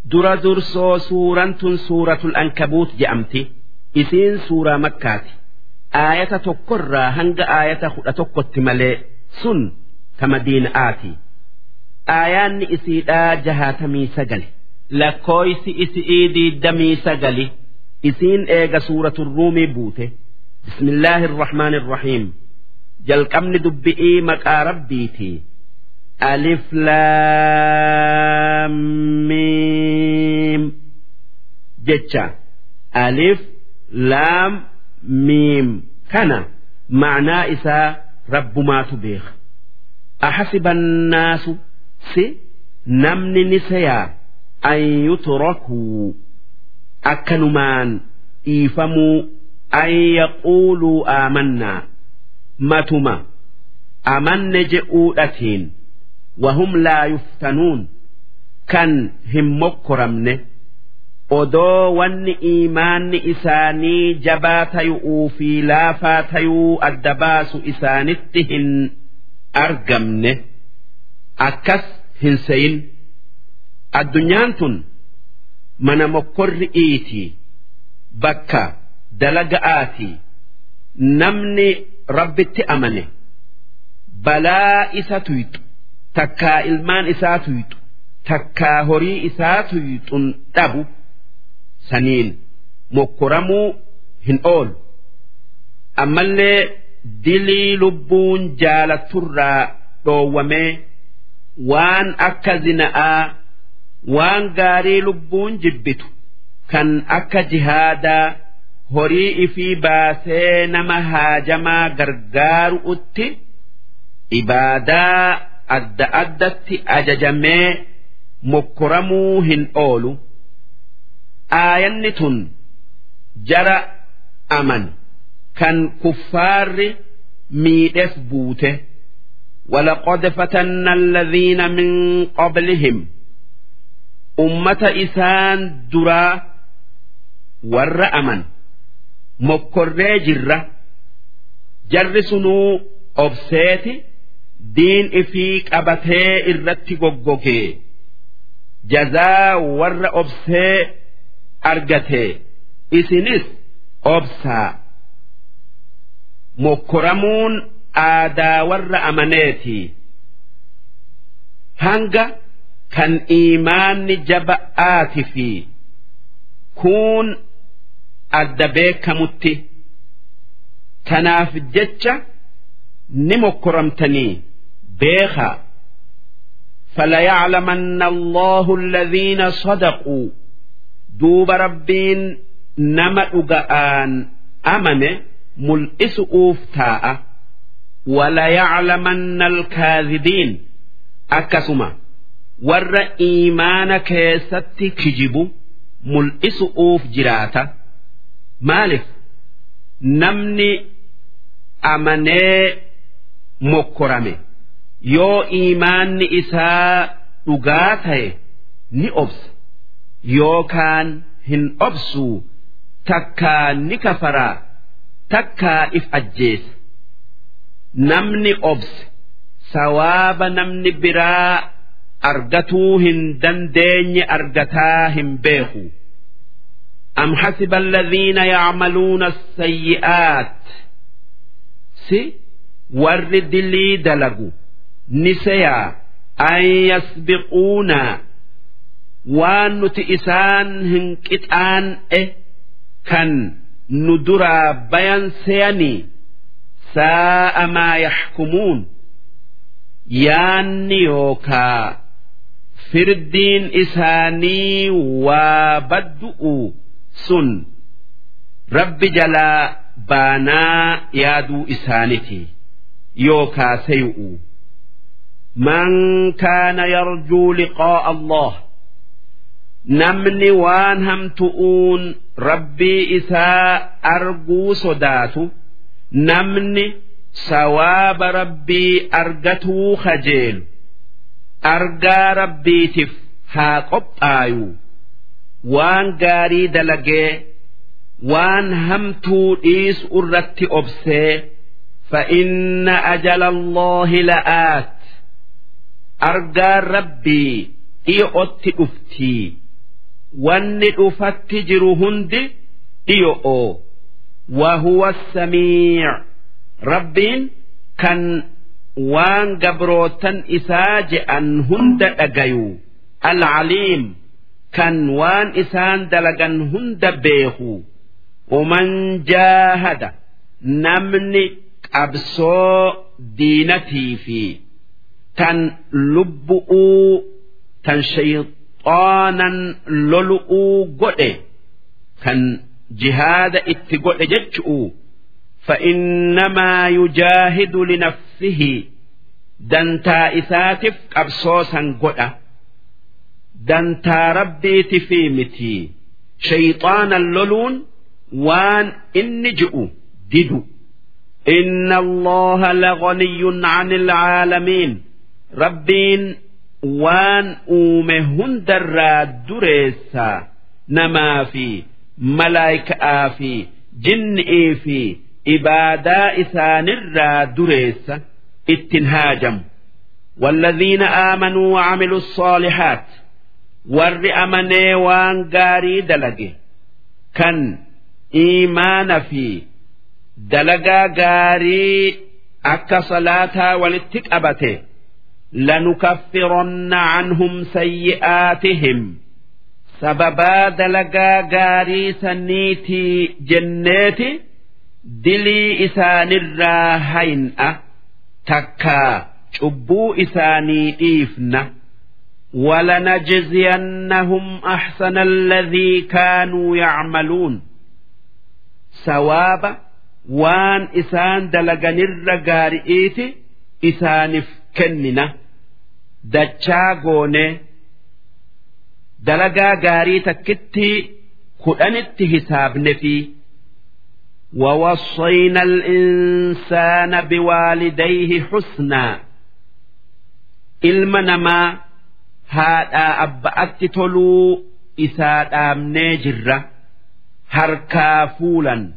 dura dursoo suuraan tun suuratul ankabuut je'amti isiin suuraa makkaati aayata tokkorraa hanga aayata kudha tokkotti malee sun ta madiina'aati aayaanni isiidhaa jahaatamii sagale lakkooysi isi'ii diiddamii sagali isiin eega suuratul ruumii buute bismillaahi irrahmaan irrahiim jalqabni dubbi'ii maqaa rabbiitii ألف لام ميم جتشا ألف لام ميم كان معنى إسا رب ما تبيخ أحسب الناس سي نمن نسيا أن يتركوا أكنمان إيفموا أن يقولوا آمنا متما أمن جئوءتين وهم لا يفتنون كان هم مكرمن odoo wanni iimaanni isaanii jabaa tayu'uu fi laafaa tayuu adda baasu isaanitti hin argamne akkas hin seyin addunyaan tun mana mokkorri iiti bakka dalaga'aati namni rabbitti amane balaa isa tuyxu takkaa ilmaan isaa tuyxu takkaa horii isaa tuyxun dhabu saniin mokkoramuu hin oolu ammallee dilii lubbuun jaalatturraa dhoowwamee waan akka zina'aa waan gaarii lubbuun jibbitu kan akka jihaadaa horii ifii baasee nama haajamaa gargaaru'utti ibaadaa adda addatti ajajamee mokkoramuu hin oolu. aayanni tun jara aman kan kuffaarri miidhes buute ولقد فتنا الذين من قبلهم أمة إسان درا ور أمن مكر جرة جرسنو أبسيت دين إفيك أبتي إرتي قوقوكي جزاء ور أبسيت argate isinis obsaa mokkoramuun aadaa warra amaneeti hanga kan iimaanni jaba'aati fi kuun adda beekamutti tanaaf jecha ni mokkoramtanii beekaa فليعلمن الله الذين صدقوا duuba rabbiin nama dhuga'aan amane mul'isu'uuf taa'a walayaclamanna alkaadhibiin akkasuma warra iimaana keessatti kijibu mul'isu'uuf jiraata maalif namni amanee mokkorame yoo iimaanni isaa dhugaa ta'e ni obsa yookaan hin obsuu takkaa ni kafaraa takkaa if ajjeesa namni obse sawaaba namni biraa argatuu hin dandeenye argataa hin beeku أم حسب الذين يعملون السيئات سي ورد لي دلقوا نسيا أن يسبقونا waan nuti isaan hin qixaan'e kan nu duraa bayan seeyanii saa'a maa yaxkumuun yaanni yookaa firdiin isaanii waa baddu'u sun rabbi jalaa baanaa yaaduu isaaniti yookaa seyu'u من كان يرجو لقاء الله namni waan hamtu'uun rabbii isaa arguu sodaatu namni sawaaba rabbii argatuu kajeelu argaa rabbiitiif haa qophaayu waan gaarii dalagee waan hamtuu dhiisu irratti obsee فإن أجل الله لآت أرجى ربي إيؤت أفتي wanni dhufatti jiru hundi dhiyo'oo wahuwa samiic rabbiin kan waan gabrootan isaa je'an hunda dhagayu alcaliim kan waan isaan dalagan hunda beeku ومن جاهد نمني qabsoo diinatii fi tan lubbu'uu tan shayxaanan lolu'uu godhe kan jihaada itti godhe jechu'u فإنما يجاهد لنفسه دنتا إساتف قبصوسا قدأ دنتا ربي تفيمتي شيطان اللولون وان إن جئوا ددوا إن الله لغني عن العالمين ربين وان أومهن درا دريسا نما في ملائكة في جن في إبادا إسان الرا دريسا اتنهاجم والذين آمنوا وعملوا الصالحات ور أمني وان قاري دلقي كان إيمان في dalagaa gaarii akka salaataa walitti qabate lanukaffiranna canhum sayyi'aatihim sababaa dalagaa gaarii saniitii jenneeti dilii isaanirraa hayin'a takkaa cubbuu isaanii dhiifna ولنجزينهم أحسن الذي كانوا يعملون ثواب waan isaan dalaganirra gaari'iiti isaaniif kennina dachaa goone dalagaa gaarii takkitti kudhanitti hisaabne fi ووصينا الإنسان بوالديه حسنا إلما هذا أبأت تلو إساد آمني جرة هركا فولا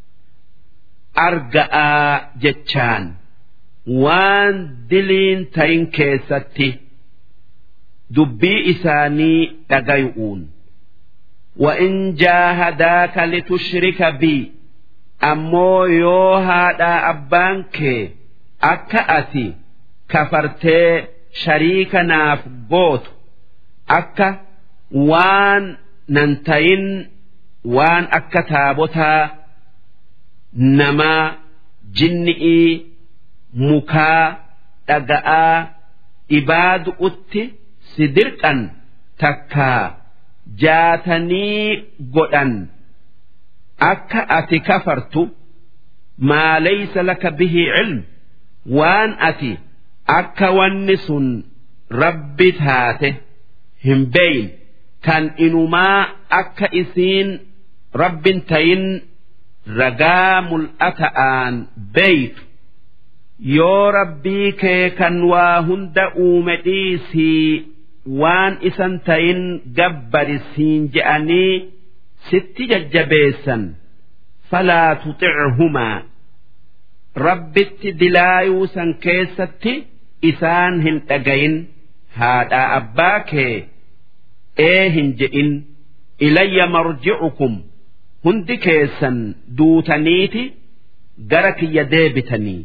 arga'aa jechaan waan diliin ta'in keessatti dubbii isaanii dhagayu'uun وإن جاهداك لتشرك بي أمو يو هذا أبانك أكأتي كفرتي شريكنا في بوت أكا وان ننتين وان أكا تابوتا namaa jinni'ii mukaa dhaga'aa ibaadu'utti si dirqan takkaa jaatanii godhan akka ati kafartu maa laysa laka bihi cilm waan ati akka wanni sun rabbi taate hin beeyin kan inumaa akka isiin rabbin tayin ragaa mul'ata'aan beeytu yoo rabbii kee kan waa hunda uume dhiisii waan isan tayin gabbari siin je'anii sitti jajjabeessan falaa tuxichumaa rabbitti dilaayuu san keessatti isaan hin dhagayin haadhaa abbaa kee ee hin je'in ilayya marji'ukum hundi keessan duutaniiti gara kiyya deebitanii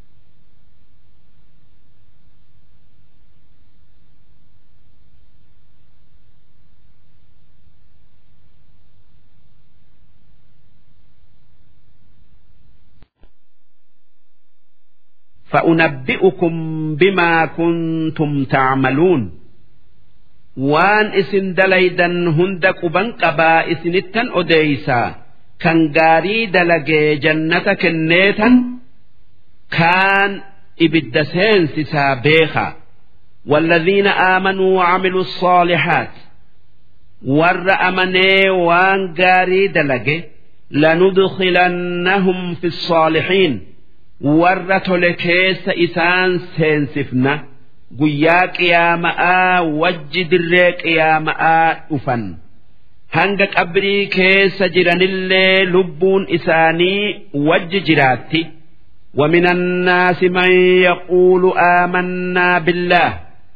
فأنبئكم بما كنتم تعملون waan isin dalaydan hunda quban qabaa isinittan odeeysaa kan gaarii dalagee jannata kenneetan kaan ibidda seensisaa beekaa والذين آمنوا وعملوا الصالحات ور أمني وان قاري دلقي لندخلنهم في الصالحين ور تلكيس إسان سينسفنا guyyaa qiyaama'aa wajji dirree qiyaama'aa dhufan hanga qabrii keessa jiranillee lubbuun isaanii wajji jiraatti ومن الناس من يقول آمنا بالله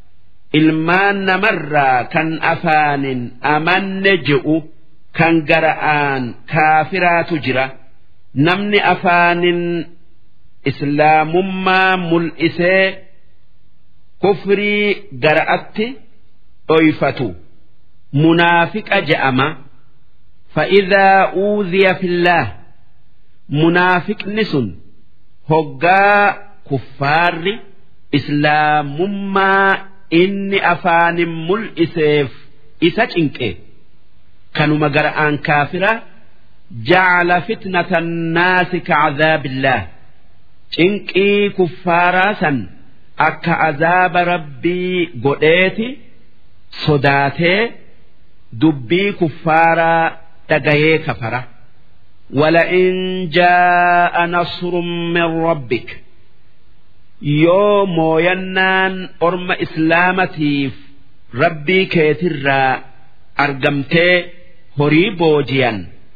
ilmaan namarraa kan afaanin amanne je'u kan gara'aan kaafiraatu jira namni afaanin islaamummaa mul'isee kufrii gara'atti dhoyfatu munaafiqa je'ama fa'idaa uuziya fillaah munaafiqni sun hoggaa kuffaarri islaamummaa inni afaanin mul'iseef isa cinqe kanuma gara'aan kaafira jacala fitnata annaasi kacadaabillaah cinqii kuffaaraa san akka azaaba rabbii godheeti sodaatee dubbii kuffaaraa dhagayee kafara ولئن جاء نصر من ربك yoo mooyannaan orma islaamatiif rabbii keetirraa argamtee horii booji'an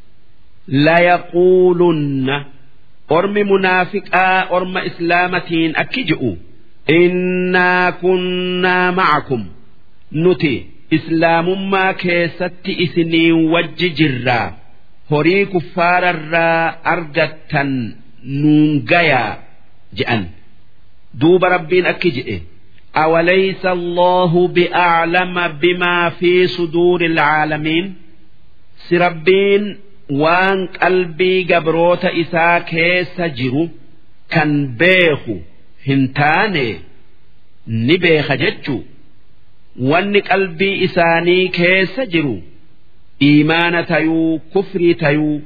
layaquulunna ormi munaafiqaa orma islaamatiin akki je'u innaa kunnaa macakum nuti islaamummaa keessatti isiniin wajji jirraa horii kuffaararraa argattan nuun gayaa je'an duuba rabbiin akki jedhe أوليس الله بأعلم بما في صدور العالمين سربين وان قلبي قبروت إسا كيس جرو كان بيخو هنتاني نبيخ ججو وان قلبي إساني كيس جرو إيمان تيو كفري تيو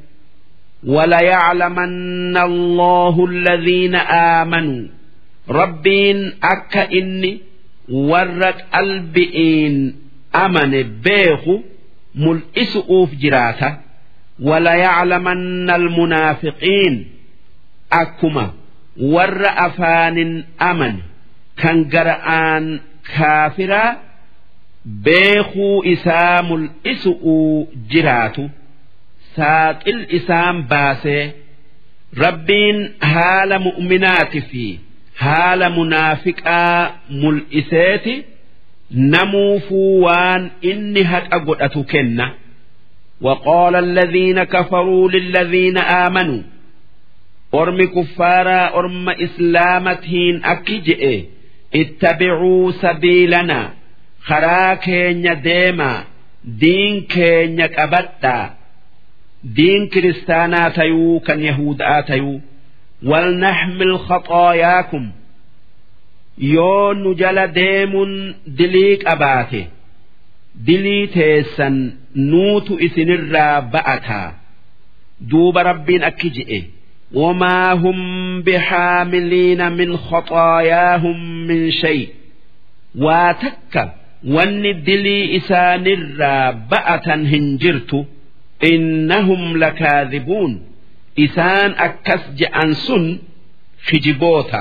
وليعلمن الله الذين آمنوا rabbiin akka inni warra qalbi'iin amane beeku mul'isu'uuf jiraata walayaclamanna almunaafiqiin akkuma warra afaanin amane kan gara'aan kaafiraa beekuu isaa mul'isu'uu jiraatu saaqil isaan baasee rabbiin haala mu'minaati fi haala munaafiqaa mul'iseeti namuufuu waan inni haqa godhatu kenna وقال الذين كفروا للذين آمنوا أرم كفارا أرم إسلامتين أكجئ اتبعوا سبيلنا خرا كينيا ديما دين كينيا كبتا دين كريستانا تيو كان يهود آتيو ولنحمل خطاياكم يون جل ديم دليك أباته دلي تيسن نوت إسنرا بأتا دوب ربين أكجئ وما هم بحاملين من خطاياهم من شيء واتك وان دلي إسانرا بأتا هنجرت إنهم لكاذبون isaan akkas je'an sun kijiboota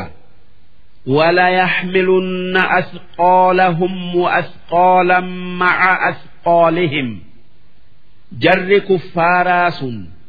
وليحملن أثقالهم وأثقالا مع أثقالهم جر كفاراس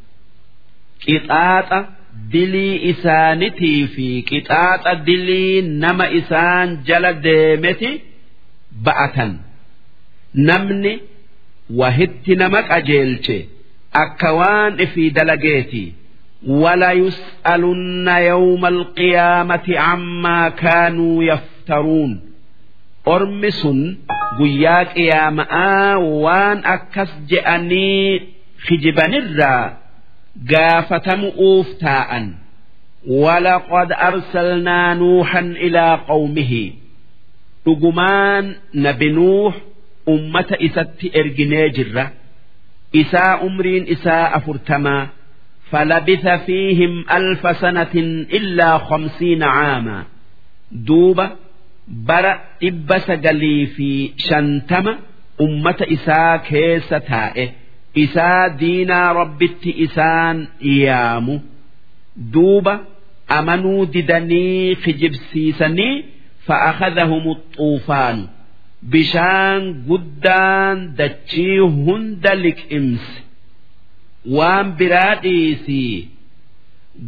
قطاط دلي إسانتي في قطاط دلي نما إسان جل ديمتي بأتا نمني وهت نمك أجيلتي أكوان في دلقيتي وليسألن يوم القيامة عما كانوا يفترون أرمس قياك يا ماء وان أكس جأني خجبن الرا قافتم أوفتاء ولقد أرسلنا نوحا إلى قومه رجمان نبي نوح أمة إسات إرجنيجرة إساء أمرين إساء أفرتما فلبث فيهم ألف سنة إلا خمسين عاما دوبة برا إبس قلي في شنتم أمة إساء كيس تائه إساء دينا ربت إسان إيامو دوبة أمنوا ددني خجب سيسني فأخذهم الطوفان بشان قدان دتشي هندلك إمس waan biraa dhiisii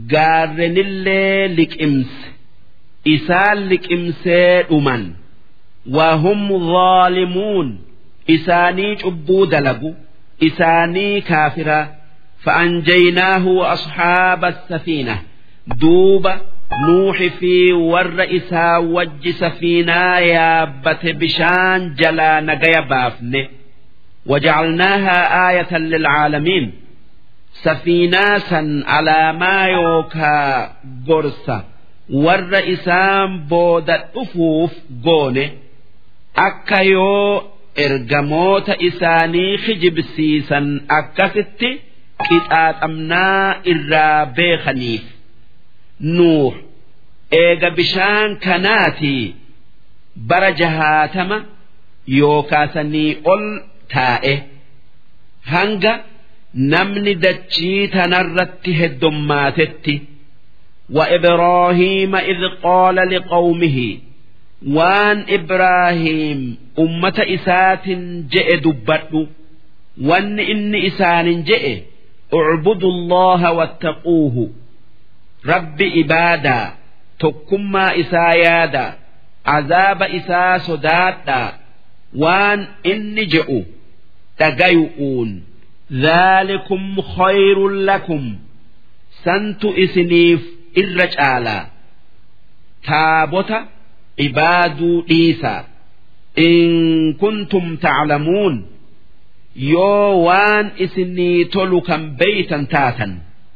gaarrenillee liqimse isaan liqimsee dhuman وهم ظالمون إساني عبو دلقوا إساني كافرا فأنجيناه وأصحاب السفينة دوب نوح في ور إسا وج سفينة يابت بشان جلا نقيا بافنه وجعلناها آية للعالمين سفيناسا على ما يوكا قرصة ور إسام بود أفوف قونه أكيو ergamoota isaanii kijibsiisan akkasitti qixaaxamnaa irraa beekaniif nuux eega bishaan kanaatii bara jahaatama yookaasanii ol taa'e hanga namni dachii tanarratti heddummaatetti وإبراهيم إذ قال لقومه waan Ibraahiim ummata isaatin je'e dubbadhu wanni inni isaanin je'e ucbudu allaha wattaquuhu rabbi ibaadaa tokkummaa isaa yaada azaaba isaa sodaadhaa waan inni je'u dhagayu'uun dhaalikum khayrun lakum santu isiniif irra caalaa taabota cibaaduu dhiisaa in kuntum taclamuun yoo waan isinii tolu kan beeytan taatan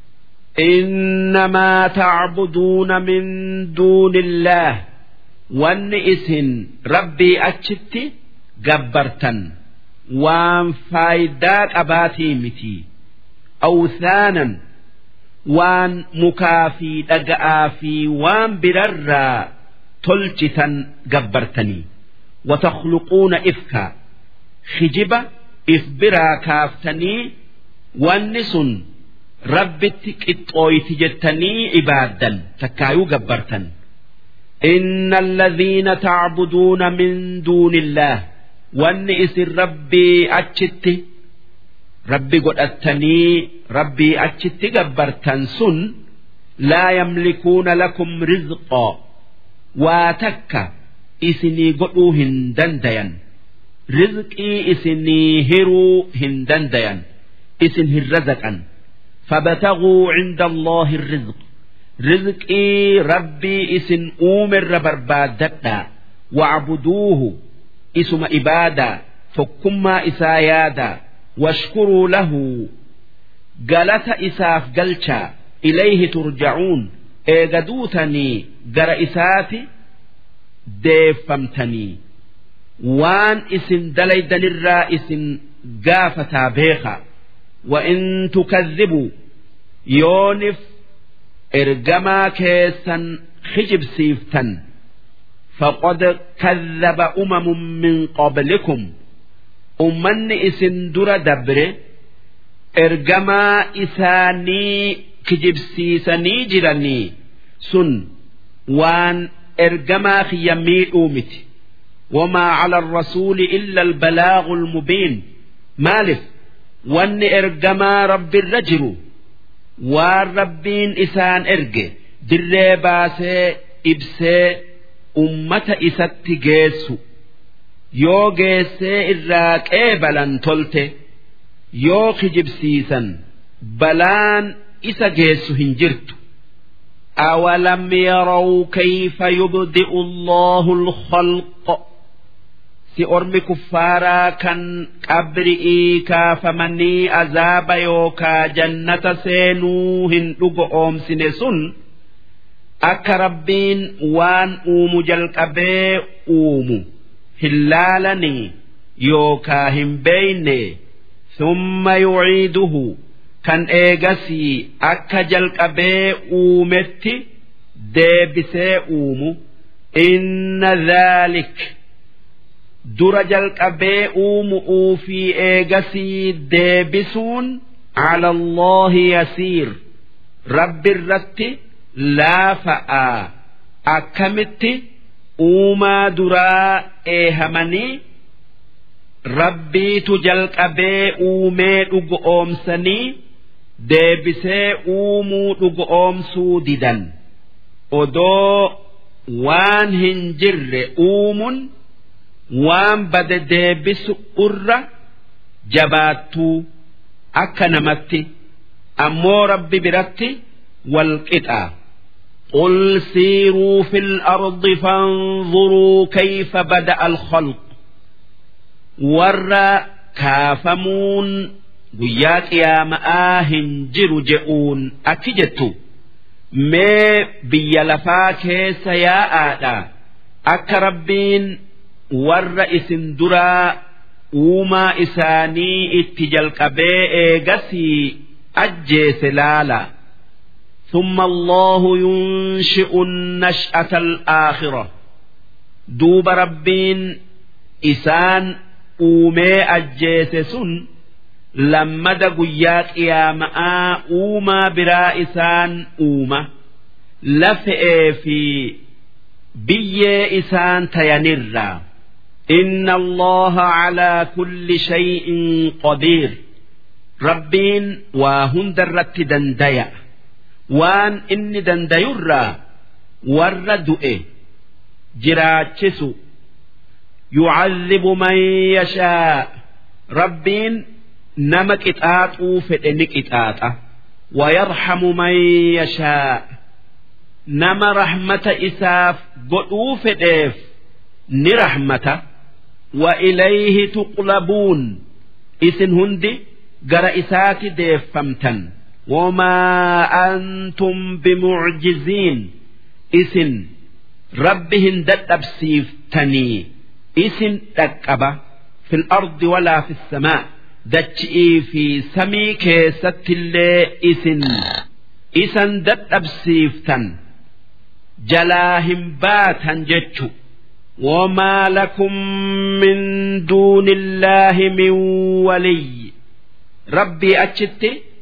إنما تعبدون من دون الله وان اسن ربي أتشتي جبرتا وان فايداك أباتي متي أوثانا وان مكافي دقآ في وان بررا تلجتا جبرتني وتخلقون إفكا خجبة إفبرا كافتني والنسن ربت قطويت جتني عبادا تكايو جبرتا إن الذين تعبدون من دون الله والنئس ربي أتشت ربي قد أتني ربي أتشت جبرتا سن لا يملكون لكم رزقا waa takka isinii godhuu hin dandayan rizqii isinii hiruu hin dandayan isin hin razaqan فابتغوا عند الله الرزق رزقي ربي اسن أومر بربادتا واعبدوه اسم إبادة فكما إسايادا واشكروا له قالت إساف قلشا إليه ترجعون eegaduutanii gara isaati deeffamtanii waan isin dalaydanirraa isin gaafataa beeka وإن تكذبوا يونف إرجما كيسا خجب سيفتا فقد كذب أمم من قبلكم أمن إسن در دبر إرجما إساني kijibsiisanii jiranii sun waan ergamaa kiyya miidhuu miti wamaa cala arrasuuli illa albalaaqu almubiin maalif wanni ergamaa rabbirra jiru waan rabbiin isaan erge dirree baasee ibsee ummata isatti geessu yoo geessee irraa qeebalan tolte yoo kijibsiisan balaan isa geessu hin jirtu أولم يروا كيف يبدئ الله الخلق si ormi kuffaaraa kan qabri'ii kaafamanii azaaba yookaa jannata seenuu hin dhugo oomsine sun akka rabbiin waan uumu jalqabee uumu hin laalanii yookaa hin beeyne summa yuciiduhu kan eegasii akka jalqabee uumetti deebisee uumu inna dhaalik dura jalqabee uumu'uu fi eegasii deebisuun ala Allahi yasiir rabbi irratti laafa'aa akkamitti uumaa duraa eehamanii rabbiitu jalqabee uumee dhugo oomsanii deebisee uumuu dhugo oomsuu didan odoo waan hin jirre uumun waan bade deebisu irra jabaattuu akka namatti ammoo rabbi biratti wal qixaa قل سيروا في الأرض فانظروا كيف بدأ الخلق ور كافمون guyyaa qiyaama'aa hin jiru je'uun akki jettu mee biyya lafaa keessa yaa'aadha akka rabbiin warra isin duraa uumaa isaanii itti jalqabee eegasii ajjeese laala ثم الله ينشئ النشأة الآخرة دوب ربين إسان أومي أجيسسن lammada guyyaa qiyaama'aa uumaa biraa isaan uuma lafe'ee fi biyyee isaan tayanirraa إن الله على كل شيء قدير ربين وهن درت دنديا وان إني دنديرا ورد جراتشسو يعذب من يشاء ربين nama qixaaxuu fedhe ni qixaaxa wayarhamu man yashaa nama rahmata isaaf godhuu fedheef ni rahmata wa ilayhi tuqlabuun isin hundi gara isaati deeffamtan wamaa antum bimucjiziin isin rabbi hin dadhabsiiftanii isin dhaqqaba fi lardi walaa fi samaa dachi'ii fi samii keessattillee isin isan dadhabsiiftan jalaa hin baatan jechu وما لكم من دون الله من ولي ربي أتشت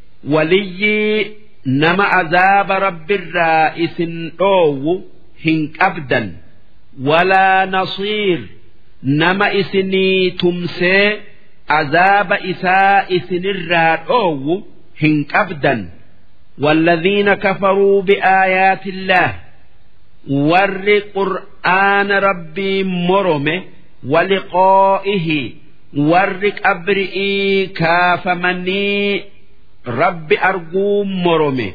ولي نما عذاب رب الرائس أو هنك أبدا ولا نصير نما إسني تمسي عذاب إساء سنرا أو هنك أبدا والذين كفروا بآيات الله ور قرآن ربي مرمه ولقائه ور قبرئي كافمني رب أرجو مرمه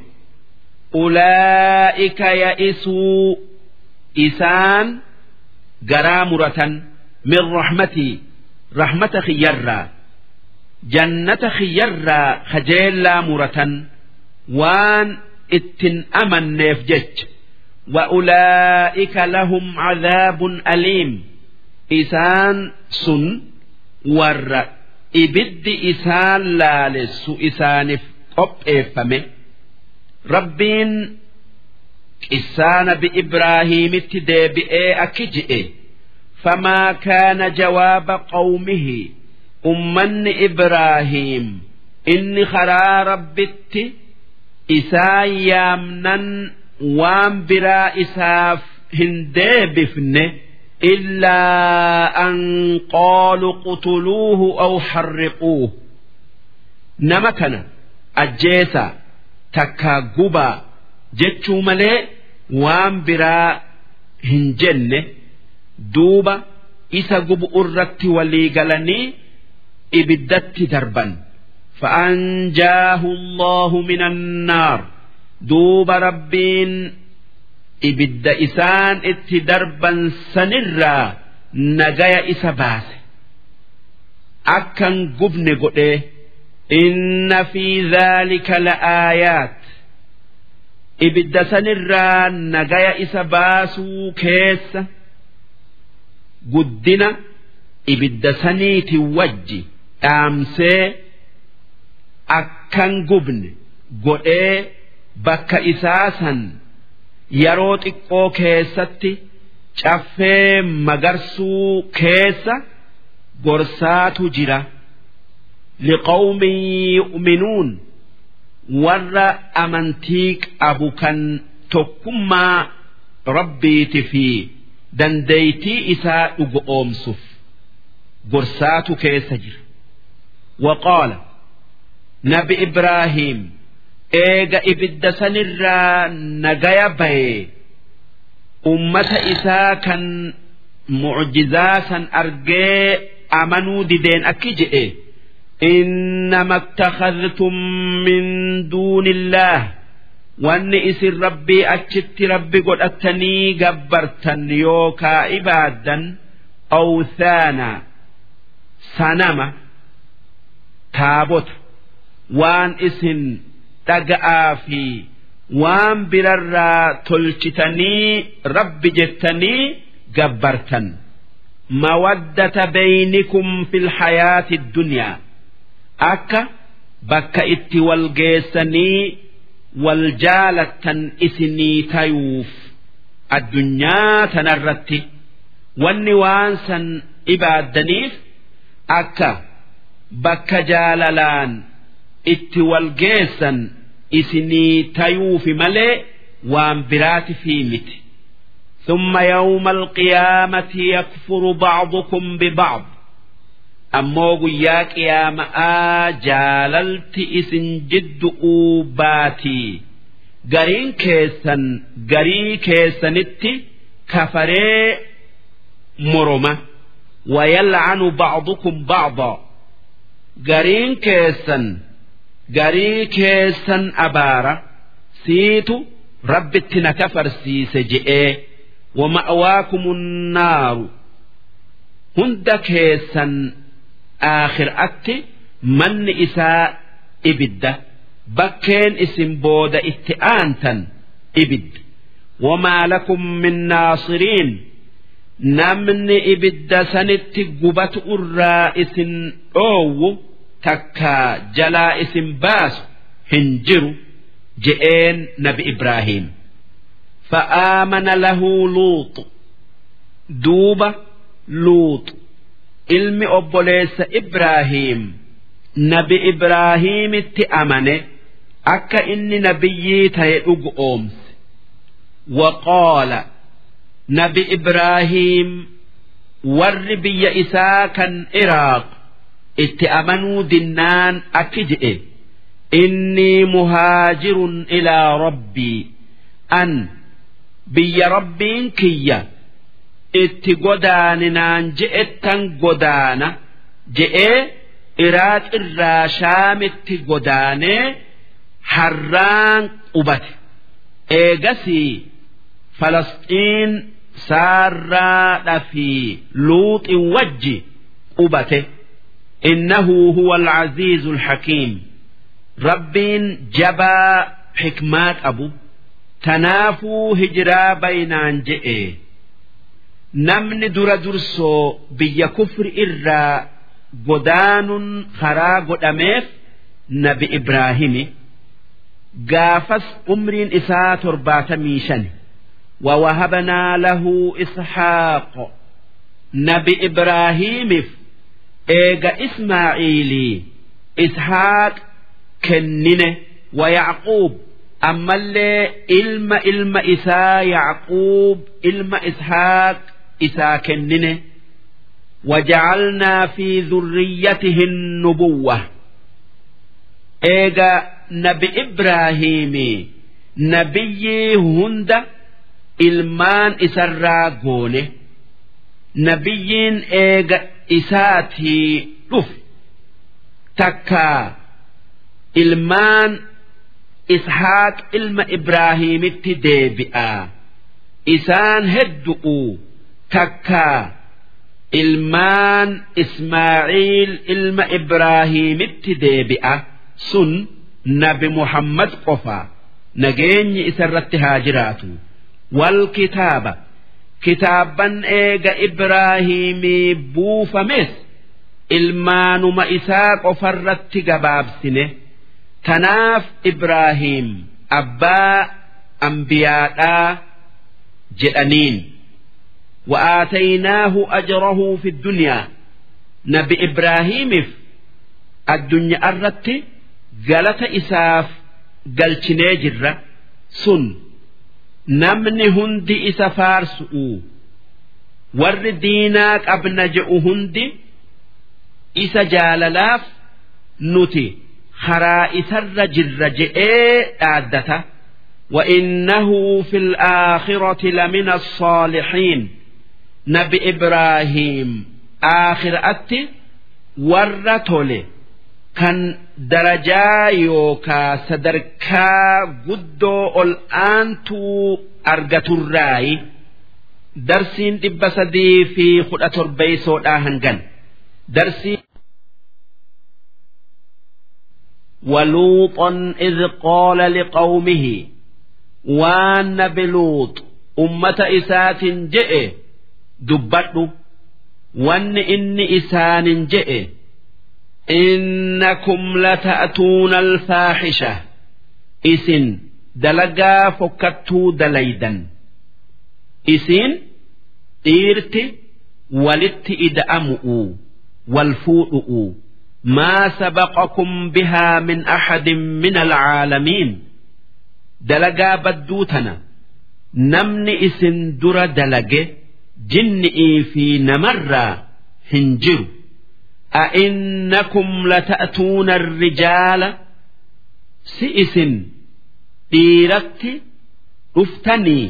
أولئك يئسوا إسان جرامرة من رحمتي رحمة خيرا جنة خيرا خجيلا مرة وان اتن أمن نفجج وأولئك لهم عذاب أليم إسان سن ور إبد إسان لالس إسان قب إفمه ربين إسان بإبراهيم تدابئ أكجئ فما كان جواب قومه أمن إبراهيم إني خرا ربت إسان يامنن waan biraa isaaf hin deebifne illaa an qaalu qutuluuhu aw harriquuhu nama kana ajjeesaa takkaa gubaa jechuu malee waan biraa hin jenne duuba isa gubu irratti walii galanii ibiddatti darban فأنجاه الله من النار duuba rabbiin ibidda isaan itti darban sanirraa nagaya isa baase akkan gubne godhee inna fi dhaalika la'aayaat ibidda sanirraa nagaya isa baasuu keessa guddina ibidda saniiti wajji dhaamsee akkan gubne godhee bakka isaa san yeroo xiqqoo keessatti caffee magarsuu keessa gorsaatu jira liqawmin yu'minuun warra amantii qabu kan tokkummaa rabbiiti fi dandeeytii isaa dhugo oomsuuf gorsaatu keessa jira waqaala nabi ibraahiim eega ibidda sanirraa nagaya baye ummata isaa kan mucjizaa san argee amanuu dideen akki je'e innama ittakhadhtum min duuni illaah wanni isin rabbii achitti rabbi godhattanii gabbartan yookaa ibaaddan awthaana sanama taabota waan isin dhaga'aa fi waan birarraa tolchitanii rabbi jettanii gabbartan mawaddata baynikum fil hayaati dunyaa akka bakka itti wal geessanii wal jaalattan isinii tayuuf addunyaa tanarratti wanni waan san ibaaddaniif akka bakka jaalalaan itti wal geessan isinii tayuufi malee waan biraati fi miti. ثم يوم القيامة يكفر بعضكم ببعض أمو قياك يا مآ جاللت إسن جد أوباتي قرين كيسن قري كيسنتي كفري مرمة ويلعن بعضكم بعضا قرين كيسن قري كيسن أبارة سيتو ربتي نكفر سيس جئيه ومأواكم النار هند كيسا آخر أتي من إساء إبدة بكين اسم بود اتئانتا إبد وما لكم من ناصرين نمن إبد سنت قبت الرائس أو تكا جلا اسم باس هنجر جئين نبي إبراهيم فآمن له لوط دوبة لوط ilmi obboleessa Ibraahiim nabi Ibraahiimitti amane akka inni nabiyyii ta'e dhugu oomse waqoola nabi Ibraahiim warri biyya isaa kan Iraaq itti amanuu dinnaan akki jedhe innii muhaajirun ilaa rabbii an biyya rabbiin kiyya itti godaaninaan je'ettan godaana je'ee iraaq irraa shaamitti godaanee harraan qubate eegasii falasxiin saarraadha fi luuxin wajji qubate innahu huwa alcaziizu alxakiim rabbiin jabaa xikmaa qabu tanaafuu hijiraa baynaan je'e namni dura dursoo biyya kufri irraa godaanuun karaa godhameef nabi Ibraahimi gaafas umriin isaa torbaatamii shan ووهبنا له إسحاق نبي إبراهيم إيجا إسماعيلي إسحاق كننه ويعقوب أما اللي إلما إلما إسا يعقوب إلما إسحاق إسا كننه وجعلنا في ذريته النبوة إيجا نبي إبراهيم نبي هند إلمان إسرا قونه نبي إيجا إساتي رف تكا إلمان إسحاق إلما إبراهيم ديبئا إسان هدؤوا تكا إلمان إسماعيل إلما إبراهيم ديبئا سن نبي محمد قفا نجيني إسرت هاجراتو والكتابة كتابا إيجا إبراهيم بوفمس إلمانما إساق فرت قباب سنه tanaaf Ibraahiim abbaa ambiyaadhaa jedhaniin wa'aataynaahu ajrahu fi dunyaa nabi Ibraahiimiif addunyaa irratti galata isaaf galchinee jirra sun namni hundi isa faarsu'u warri diinaa qabna je'u hundi isa jaalalaaf nuti. karaa isarra jirra je'ee dhaaddata وإنه في الآخرة لمن الصالحين nabi ibraahiim aakhiraatti warra tole kan darajaa yookaa sadarkaa guddoo ol aantuu argaturraayi darsiin dhibba sadii fi kudha torbeeysoodhaa hangan darsii ولوطا إذ قال لقومه waan nabi luut ummata isaatin je'e dubbadhu wanni inni isaanin je'e innakum lata'tuuna alfaaxisha isin dalagaa fokkattuu dalaydan isin dhiirti walitti ida'amu'u wal fuudhu'u maa sabaqakum bihaa min axadin min alcaalamiin dalagaa badduu tana namni isin dura dalage jinni'ii fi namarraa hin jiru a'innakum lata'tuuna الrijaala si isin dhiiratti dhuftanii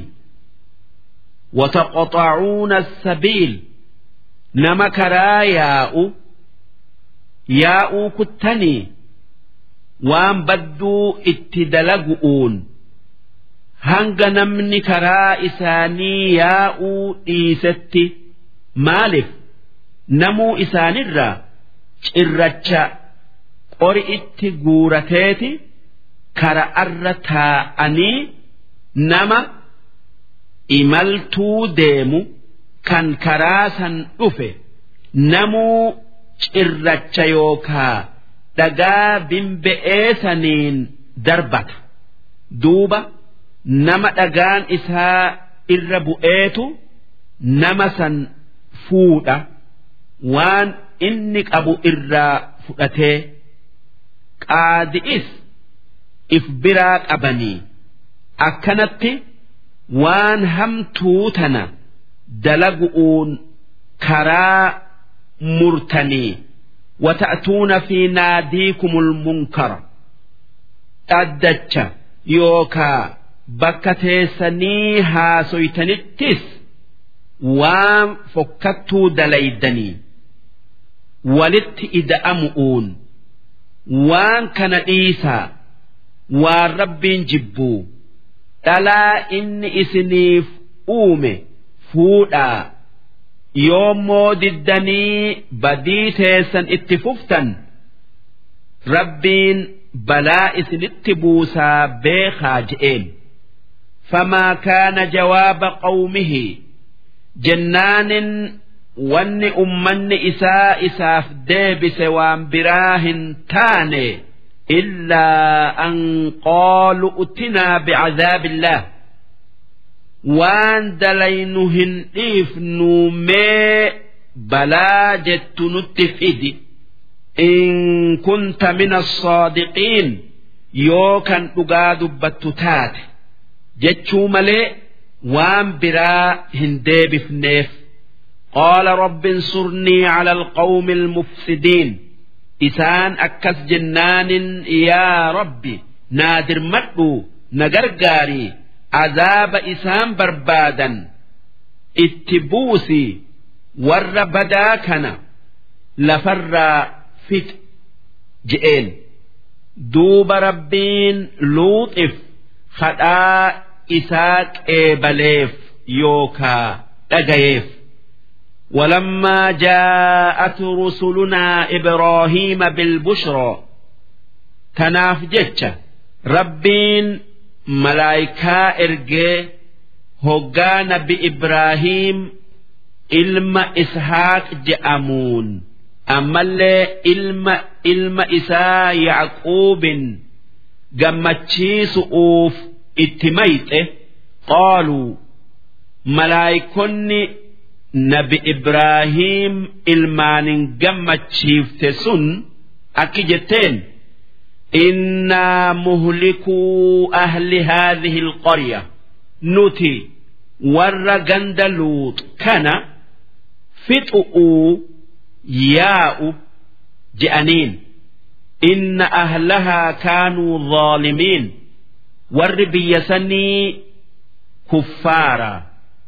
وتقطعون السبيل نما كرا ياء ياء كتني وان بدو اتدلقؤون hanga namni karaa isaanii yaa'uu dhiisetti maaliif namuu isaanirraa cirracha qori itti guurateeti kara'arra taa'anii nama imaltuu deemu kan karaa san dhufe namuu cirracha yookaa dhagaa bimbe'ee saniin darbata duuba. nama dhagaan isaa irra bu'eetu nama san fuudha waan inni qabu irraa fudhatee qaadi'is if biraa qabanii akkanatti waan hamtuu tana dalagu'uun karaa murtanii wata'tuuna fi naadiikumul munkara dhaddacha yookaa bakka teessanii haasoytanittis waan fokkattuu dalaydanii walitti ida'amu'uun waan kana dhiisaa waan rabbiin jibbuu dhalaa inni isiniif uume fuudhaa yoommoo diddanii badii teessan itti fuftan rabbiin balaa isinitti buusaa beekaa je'een. فما كان جواب قومه جنان ون أمن إساء إساف ديبس وان براه تاني إلا أن قالوا اتنا بعذاب الله وان دلينهن إف نومي بلا جت نتفدي إن كنت من الصادقين يوكا أقاد بتتاتي jechuu malee waan biraa hin deebifneef qaala rabbi insurnii cala alqawmi almufsidiin isaan akkas jennaanin yaa rabbi naa dirmadhu na gargaarii azaaba isaan barbaadan itti buusii warra badaa kana lafarraa fix je'een duuba rabbiin luuxif kadhaa isaa qeebaleef yookaa dhagayeef ولما جاءت رسلنا إبراهيم بالبشرى تناف جتشا ربين ملايكا إرجي هقان بإبراهيم إلما إسحاق جأمون أما اللي إلما إلما إسا يعقوب gammachiisu'uuf itti mayxe qaaluu malaayikonni nabi ibraahiim ilmaanin gammachiifte sun akki jetteen innaa muhlikuu ahli haadhihi alqarya nuti warra ganda luut kana fixu'uu yaa'u je'aniin إن أهلها كانوا ظالمين ور بيسني كفارا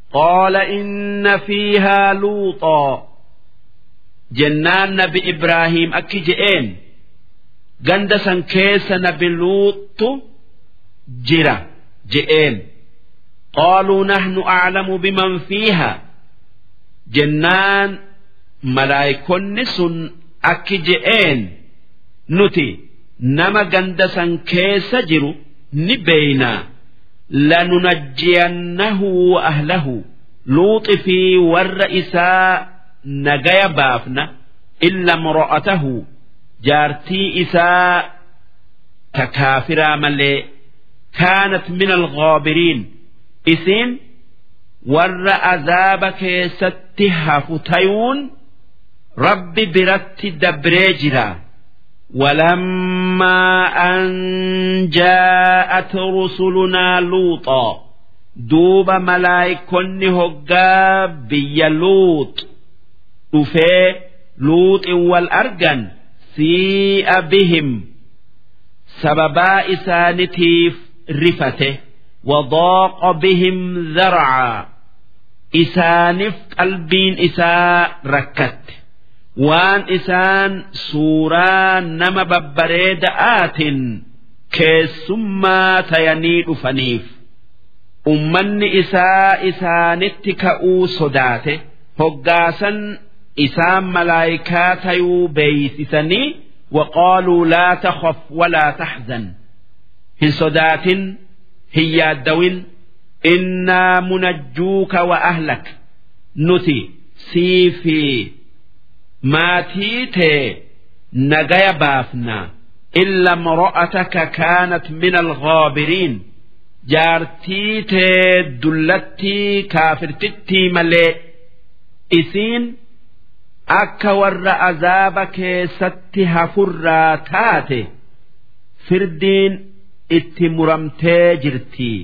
قال إن فيها لوطا جنان نبي إبراهيم أكي جئين قندسا كيس نبي لوط جرا جئين قالوا نحن أعلم بمن فيها جنان ملايكون سن أكي جئين نتي نما قندسا كيس جرو نبينا لننجينه وأهله لوط في والرئساء نجايا بافنا إلا امرأته جارتي إساء تكافرا ملي كانت من الغابرين إسين ور عذابك ستها فتيون رب برت دبريجرا ولما أن جاءت رسلنا لوطا دوب ملايكن هقا بي لوط دفي لوط والأرجن سيء بهم سببا إسانتيف رفته وضاق بهم ذرعا إسانف قلبين إساء ركت waan isaan suuraa nama babbareeda'aatiin keessummaa tayanii dhufaniif ummanni isaa isaanitti ka'uu sodaate hoggaasan isaan malaayikaa tayuu beeysisanii وقالوا لا تخف ولا تحزن هن صدات هن يادوين إنا منجوك وأهلك نتي سيفي maatii tee nagaya baafna illa mro'ataka kaanat min alghaabiriin jaartii tee dullattii kaafirtittii malee isiin akka warra azaaba keessatti hafurraa taate firdiin itti muramtee jirtii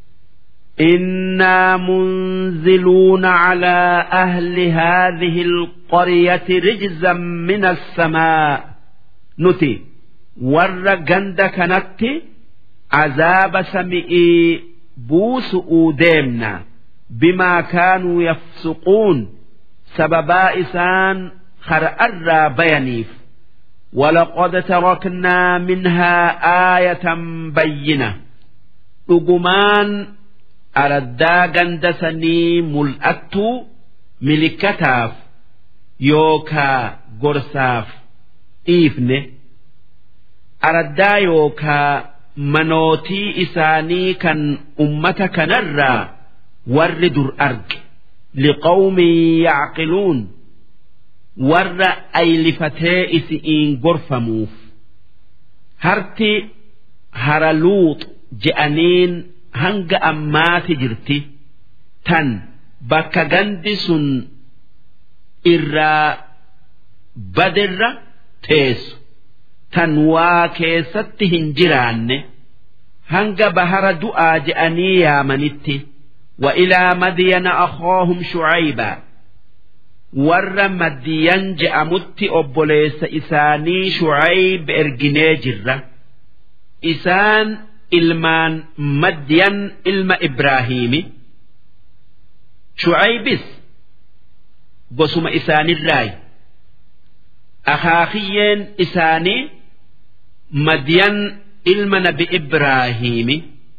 إنا منزلون على أهل هذه القرية رجزا من السماء نتي ور جند كانت عذاب سمئي بوس أوديمنا بما كانوا يفسقون سببا إسان خرأر بينيف ولقد تركنا منها آية بينة أجمان araddaa ganda sanii mul'attuu milikkataaf yookaa gorsaaf dhiifne araddaa yookaa manootii isaanii kan ummata kanarraa warri dur arge liqawmin yacqiluun warra aylifatee isi'iin gorfamuuf harti hara luux je'aniin hanga ammaati jirti tan bakka gandi sun irraa badirra teessu tan waa keessatti hin jiraanne hanga bahara du'aa je'anii yaamanitti وإلى مدين أخاهم شعيبا ور مدين جأمت أبوليس إساني شعيب إرجني جرة إسان ilmaan madyan ilma ibraahiimi shucaybis gosuma isaanirraayi akaakiyyeen isaanii madyan ilma nabi ibraahiimi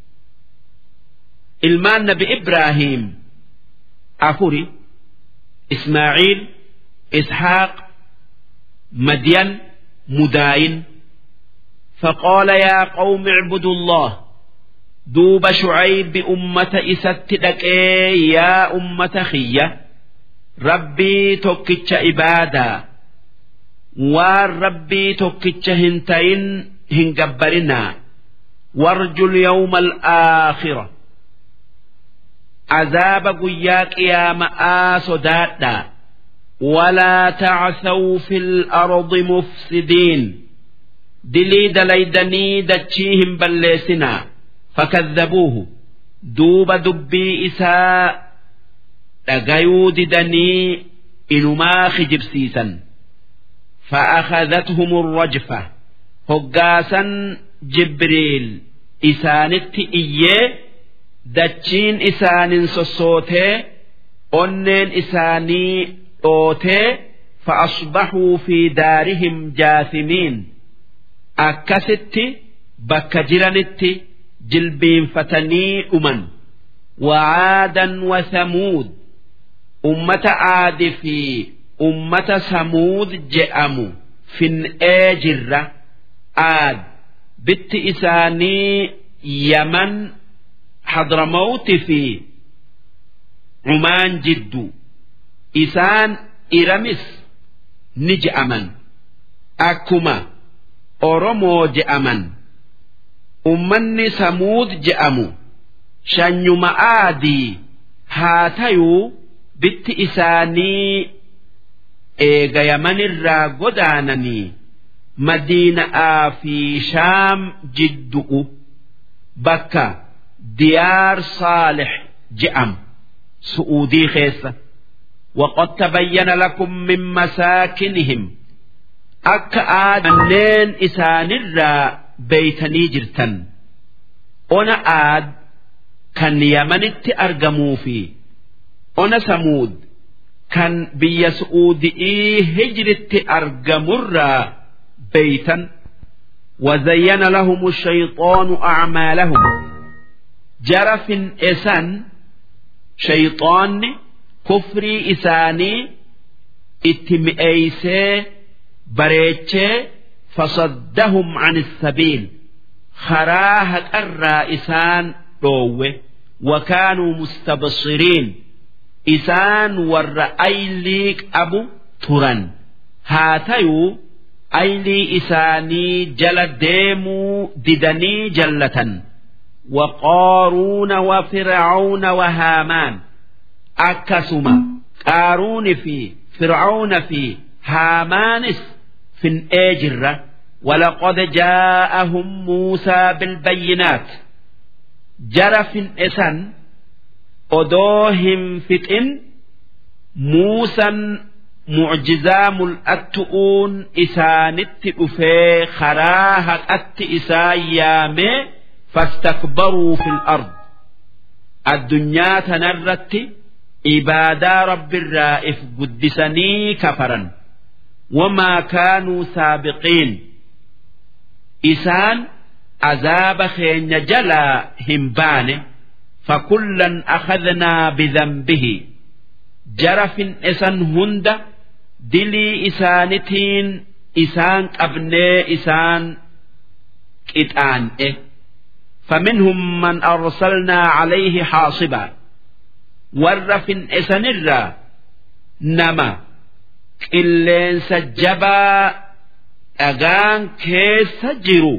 ilmaan nabi ibraahiim afuri ismaaciil ishaaq madyan mudaayin فقال يا قوم اعبدوا الله دوب شعيب أمة إستدك يا أمة خية ربي توكتش إبادا والربي توكتش هنتين هنجبرنا وارجو اليوم الآخرة عذاب قياك يا مآ صدادا ولا تعثوا في الأرض مفسدين dilii dalaydanii dachii hin balleessinaa fakadhabuuhu duuba dubbii isaa dhagayuu didanii inumaa kijibsiisan فأخذتهم الرجفة هقاسا جبريل إسانت إيه دتشين إسان سصوته onneen isaanii dhootee فأصبحوا في دارهم جاثمين أكست بك جرنت جلبين فتني أمن وعادا وثمود أمة عاد في أمة ثمود جأموا fin jirra aad bitti isaanii yaman hadramawti fi cumaan jiddu isaan iramis ni je'aman akkuma oromoo je'aman ummanni samuud je'amu shanyuma aadii haa tayuu bitti isaanii eega yamanirraa godaananii madiina'aa fi shaam jiddu'u bakka diyaar saalix je'amu su'uudii keessa وقد تبين لكم من مساكنهم أك آدنين إسان الرا بيتني جرتن أنا آد كان يمن أرجموا في أنا ثمود kan biyya su'uudii hijritti argamurraa beeytan وزين لهم الشيطان أعمالهم جرف إسان شيطان كفري إساني اتمئيسي بريتشي فصدهم عن السبيل خراهة الرائسان روه وكانوا مستبصرين isaan warra aylii qabu turan haa tayuu aylii isaanii jala deemuu didanii jallatan وقارون وفرعون وهامان أكسما قارون في فرعون في هامانس في الأجرة ولقد جاءهم موسى بالبينات جرف إسن odoo hin fixin muusan mucjizaa mul'attu'uun isaanitti dhufee karaa haqatti isaa yaamee fastakbaruu fil ard addunyaa tanarratti ibaadaa rabbirraa if guddisanii kafaran wamaa kaanuu saabiqiin isaan azaaba keenya jalaa hin baane فكلا أخذنا بذنبه جرف إسان هند دلي إسانتين إسان أبني إسان كتان إيه فمنهم من أرسلنا عليه حاصبا ورف إسان الرا نما إلين سجبا أغان كيس جرو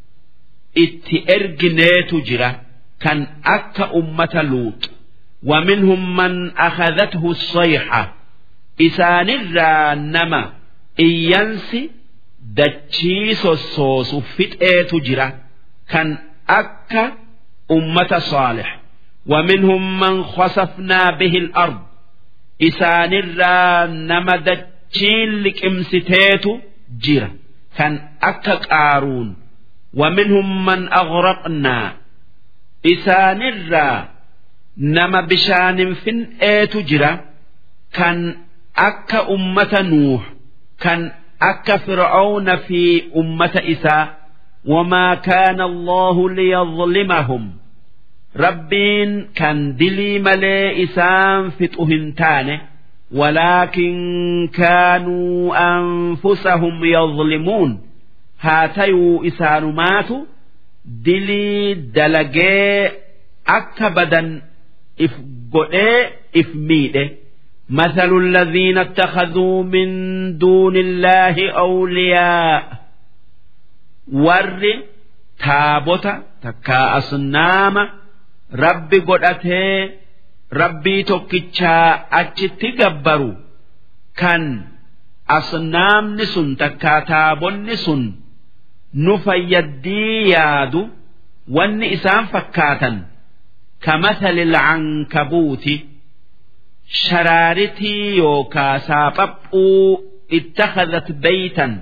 اتئرجنيت جرا كان أكا أمة لوط ومنهم من أخذته الصيحة إسان الرانما إيانسي دتشيس الصوص فتئة تجرى كان أكا أمة صالح ومنهم من خسفنا به الأرض إسان الرانما دتشين لك امستيت جرى كان أكا قارون ومنهم من أغرقنا isaanirraa nama bishaanin fin'eetu jira kan akka ummata nuuh kan akka fir'auna fi ummata isaa wamaa kaana allahu liyadlimahum rabbiin kan dilii malee isaan fixu hin taane ولكن كانوا أنفسهم يظلمون هاتيو إسانماتو dilii dalagee akka badan if godhee if miidhe مثل الذين اتخذوا من دون الله أولياء ور تابوتا تكا أصنام ربي قدأته ربي توكيتشا أجتي قبروا كان أصنام نسن تكا تابون نسن nu fayyaddii yaadu wanni isaan fakkaatan kamathali lcankabuuti sharaaritii yookaa saaphaphuu ittakhadhat beytan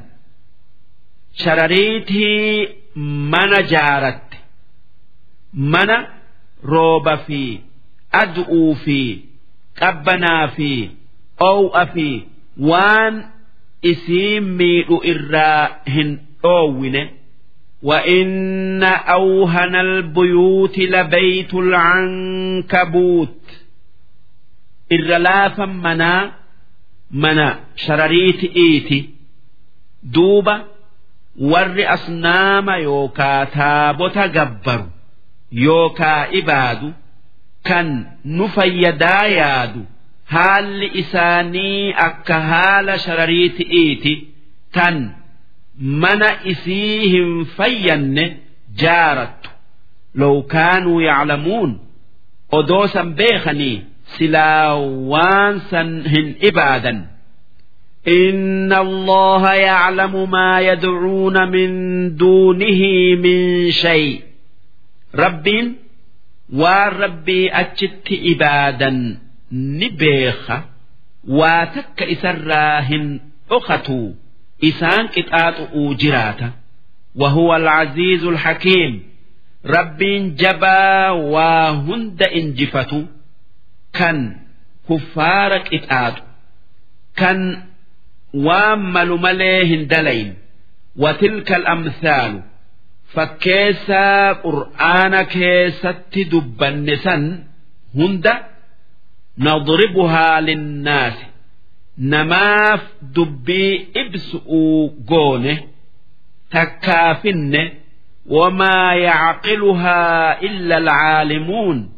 sharariitii mana jaaratte mana rooba fi ad'uu fi qabbanaa fi oo'a fi waan isii miidhu irraa hin dhoowwine وإن أوهن البيوت لبيت العنكبوت إرلافا منا منا شرريت إيتي دوبا ور أصنام يوكا تابوتا جبر يوكا إبادو كان نفيدا يادو haalli isaanii akka haala sharariiti'iiti tan mana isii hin fayyanne jaarattu low kaanuu yaclamuun odoo san beekanii silaa waan san hin ibaadan إن الله يعلم ما يدعون من دونه من شيء رب والربي أجت إبادا ni beeka waa takka isarraa hin dhokatu isaan qixaaxu'uu jiraata وهو العزيز الحكيم ربين جبا وهند انجفت كان كفارك اتآت كان وامل مليه دلين وتلك الأمثال فكيسا قرآن كيست دبنسا هند نضربها للناس نماف دبي ابسؤوا قونه تكافن وما يعقلها إلا العالمون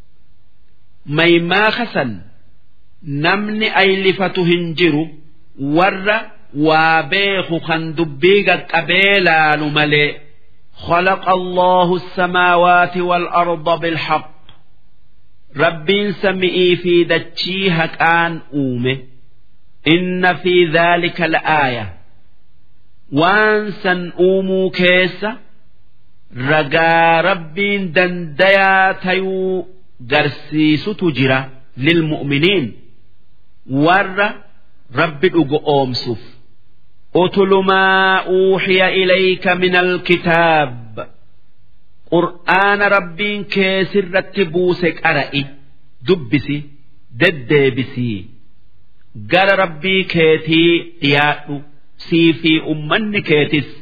ميما خسن نمن أيلفة هنجر ور وابيخ خندبيق قبيلا نملئ خلق الله السماوات والأرض بالحق ربين سمئي في دتشيها كان أومه إن في ذلك لآية وانسا أومو كيسة رجا ربين دنديا تيو قرسيس تجرى للمؤمنين ور رب أومسف أتل ما أوحي إليك من الكتاب قرآن ربين كيسر رتبوسك أرئي دبسي ددبسي قال ربي كيتي ياء سي في أمن كيتس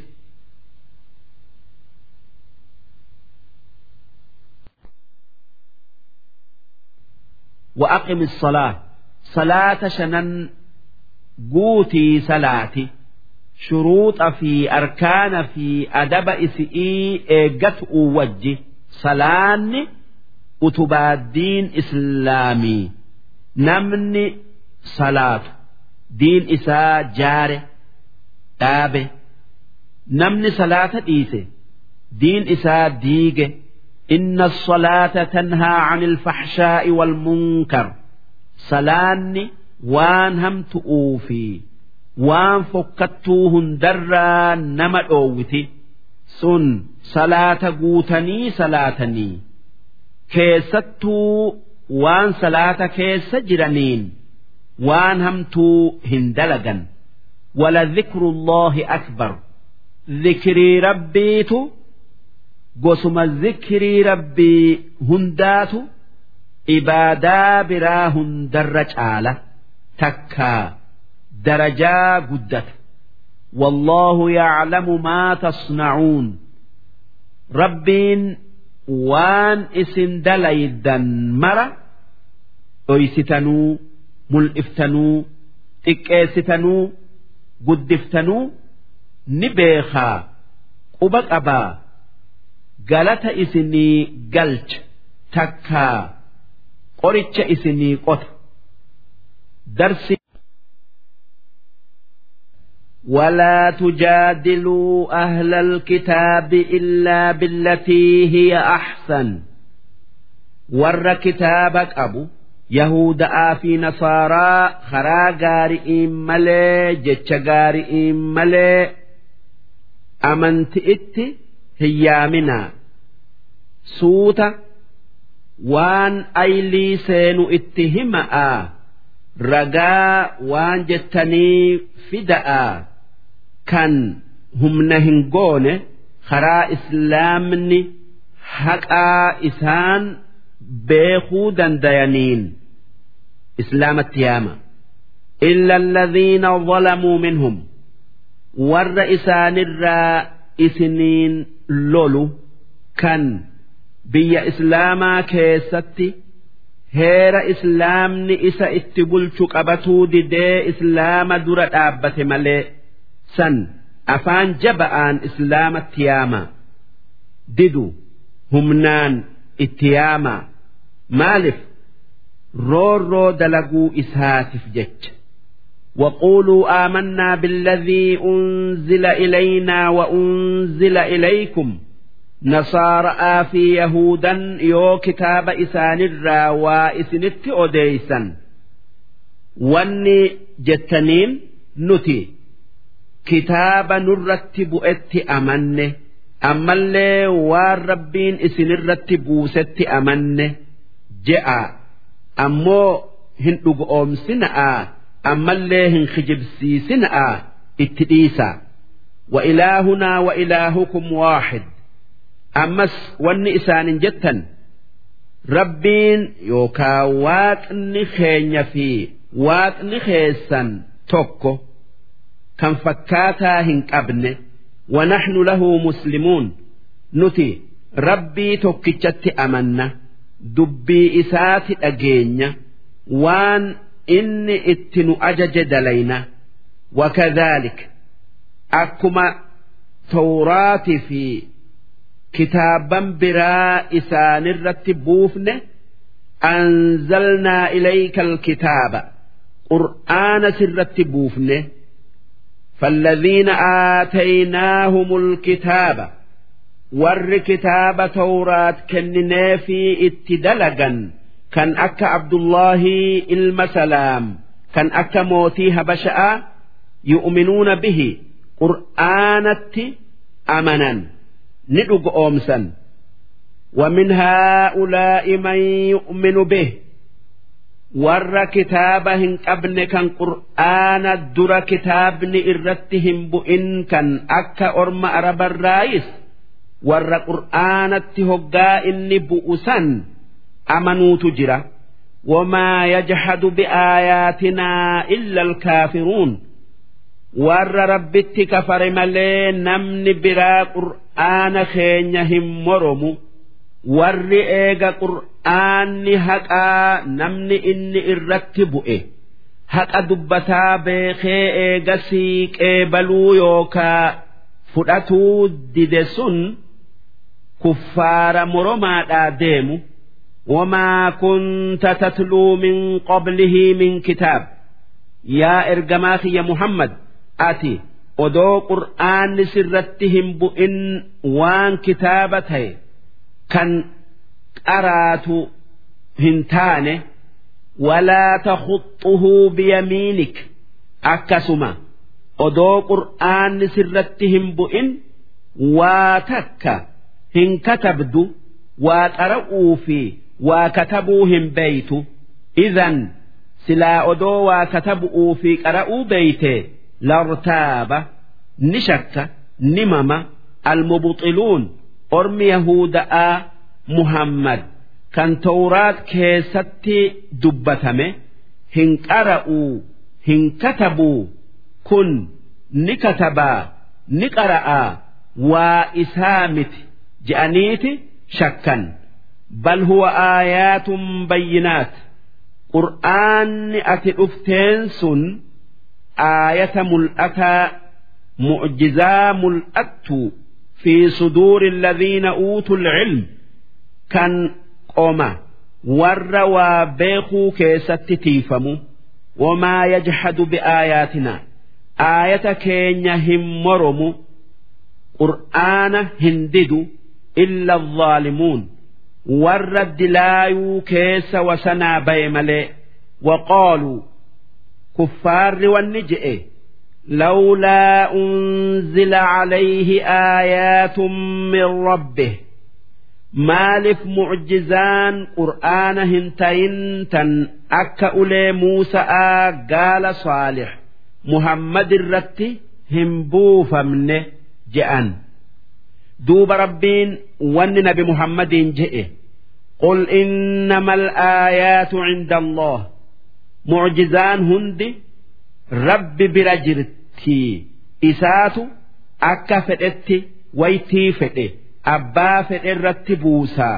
وأقم الصلاة صلاة شنن قوتي صلاتي شروط في أركان في أدب إسئي إيقت وجه صلاني أتبادين إسلامي نمني صلاة دين إساء جاره دابه نمني صلاة إيسي دين إساء ديجه إن الصلاة تنهى عن الفحشاء والمنكر صلاني وان هم تؤوفي waan fokkattuu hundarraa nama dhoowwiti sun salaata guutanii salaatanii keessattuu waan salaata keessa jiraniin waan hamtuu hin dalagan ولذكر الله أكبر ذكري ربيت قسم الذكر ربي هندات إبادا برا هندر على تكا درجا قدت والله يعلم ما تصنعون ربين وان اسن دليدا مرة أيستنو ملئفتنو تكيستنو قدفتنو نبيخا قبق أبا قالت إسني قلت تكا قرتش إسني قط درسي ولا تجادلوا أهل الكتاب إلا بالتي هي أحسن ور كتابك أبو يهود في نصارى خرا غارئين ملي جتش غارئين ملي أمنت إت هيامنا سوتا وان أيلي سينو اتهمأ رجاء وان جتني فدأ kan humna hin goone karaa islaamni haqaa isaan beekuu dandayaniin islaamatti yaama illa alladhiina zalamuu minhum warra isaanirraa isiniin lolu kan biyya islaamaa keessatti heera islaamni isa itti bulchu qabatuu didee islaama dura dhaabbate malee san afaan jaba'aan islaamatti yaama didu humnaan itti yaama maaliif roorroo dalaguu isaatiif jecha وقولوا آمنا بالذي أنزل إلينا وأنزل إليكم نصارى في يهودا يو كتاب إسان الرا وإسنت أديسا واني جتنين نتي كتاب نرتب ات أمنه أما اللي والربين إسن الرتب ست أمنه جاء أمو هن أم سنآ أما اللي هن خجب سنآ اتديسا وإلهنا وإلهكم واحد ammas wanni isaanin jettan rabbiin yookaa waaqni keenya fi waaqni keessan tokko kan fakkaataa hin qabne ونحن له مسلمون نتي ربي توكيتشتي أمنا دبي إسات أجينيا وان إني اتنو أجج دلينا وكذلك أكما توراتي في kitaaban biraa isaanirratti buufne anzalnaa ilayka alkitaaba qur'aana sirratti buufne فالذين آتيناهم الكتاب ور كتاب توراة كننا في اتدلقا كان أكا عبد الله المسلام كان أكا موتيها بشأ يؤمنون به قرآنة أمنا ni dhugoomsan ومن هؤلاء من يؤمن به warra kitaaba hin qabne kan qur'aana dura kitaabni irratti hin bu'in kan akka orma arabarraayis warra qur'aanatti hoggaa inni bu'u san amanuutu jira wamaa yajhadu biaayaatinaa illa alkaafiruun warra rabbitti kafare malee namni biraa qur'aana keenya hin moromu warri eega qur'aanni haqaa namni inni irratti bu'e haqa dubbataa beekee eega siiqee baluu yookaa fudhatuu dide sun kuffaara moromaadhaa deemu وما كنت تتلو من قبله من كتاب يا إرجماخي يا محمد ati odoo qur'aanni sirratti hin bu'in waan kitaaba ta'e kan qaraatu hin taane walaa takhuxuhu biyamiinik akkasuma odoo qur'aanni sirratti hin bu'in waa takka hin katabdu waa qara'uu fi waa katabuu hin beeytu idan silaa odoo waa katabu'uu fi qara'uu beeyte لارتاب نشك نمم المبطلون أرم يهودا محمد كان توراة كيستي دبتمه هن قرأوا هن كتبوا كن نكتبا نقرأ وإسامت جأنيت شكا بل هو آيات بينات قرآن أتي أفتين سن آية ملأتا معجزا ملأت في صدور الذين أوتوا العلم كان قوما ور وبيخو كيست تيفمو وما يجحد بآياتنا آية كينيا هم مرمو قرآن هندد إلا الظالمون ور الدلايو كيس وسنا بيملي وقالوا كفار والنجئ لولا أنزل عليه آيات من ربه مالف معجزان قرآن هنتين تن أكا أولي موسى قال صالح محمد الرتي همبوفا منه جأن دوب ربين ون نبي محمد جئه قل إنما الآيات عند الله mucjizaan hundi rabbi bira jirti isaatu akka fedhetti waytii fedhe abbaa fedhe irratti buusaa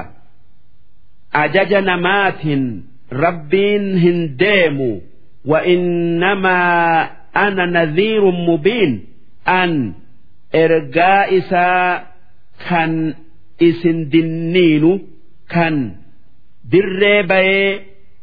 ajaja namaatiin rabbiin hin deemu وإنما أنا نذير مبين أن إرجاء إساء كان إسن دنين كان دري بي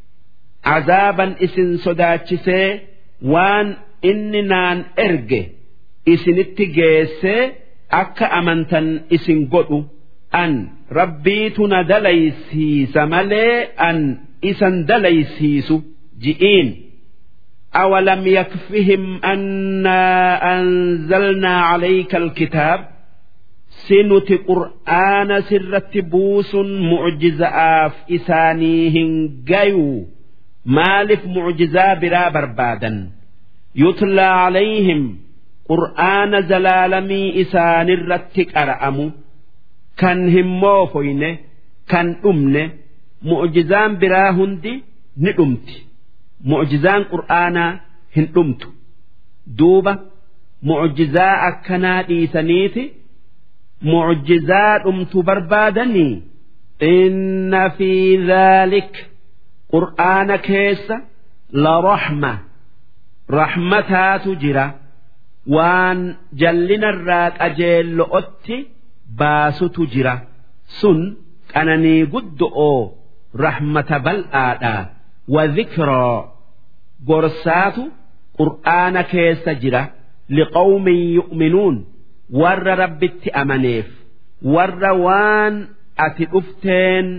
عذابا إسن صداتشسي وان إني نان إرجي إسن اتجيسي أكا أمنتن إسن قدو أن ربيتنا دليسي سمالي أن إسن دليسيسو جئين أولم يكفهم أنا أنزلنا عليك الكتاب سنت قرآن سرت بوس معجزة آف إسانيهن جيو مالف معجزة برا بربادا يتلى عليهم قرآن زلالمي إسان الرتك أرأمو كان هموفين كان أمن معجزان برا هندي ندمتي mucjizaan qur'aanaa hin dhumtu duuba mucjizaa akkanaa dhiisaniiti mucjizaa dhumtu barbaadanii inna fi dhaalik qur'aana keessa la raxma raxmataatu jira waan jallinarraa qajeello'otti baasutu jira sun qananii guddo'oo raxmata bal'aadha وذكرى قرسات قرآن كيس جرة لقوم يؤمنون ور رب أمنيف ور وان أتئفتين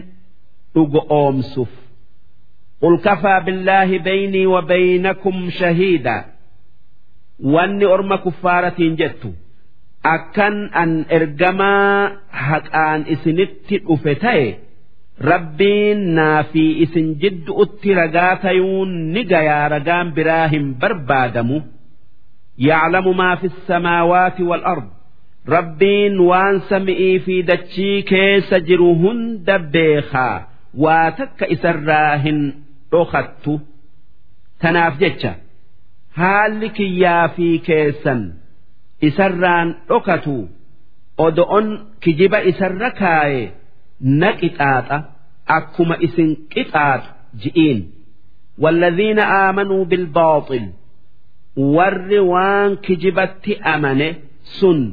أمسف قل كفى بالله بيني وبينكم شهيدا واني أرم كفارة جدت أكن أن إرجما حقان إسنت أفتيه rabbiin naa fi isin jidduutti ragaa tayuun ni gayaa ragaan biraa hin barbaadamu yaclamu maa fi samaawaati wal-ard rabbiin waan sami'ii fi dachii keessa jiru hunda beekaa waa takka isarraa hin dhokattu tanaaf jecha haalli kiyyaa fi keessan isarraan dhokatu odo'on kijiba isarra kaaye na qixaaxa akkuma isin qixaaxu ji'iin والذين آمنوا بالباطل ور وان كجبت أمنه سن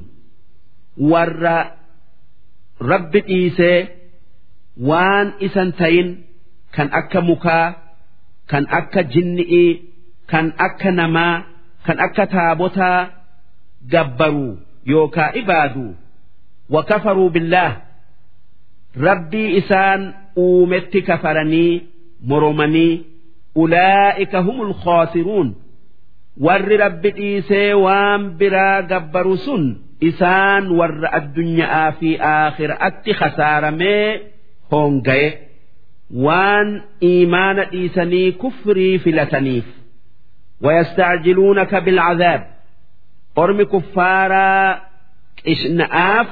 ور رب إيسى وان إسنتين كان أكا مكا كان أكا جنئي كان أكا نما كان أكا تابوتا جبروا يوكا إبادوا وكفروا بالله rabbii isaan uumetti kafaranii moromanii ulaa'ika humul khoosiruun warri rabbi dhiisee waan biraa gabbaru sun isaan warra addunyaa fi aakhiraatti khasaaramee hoongaye waan iimaana dhiisanii kufrii filataniif ويستعجلونك بالعذاب أرم كفارا قشنآف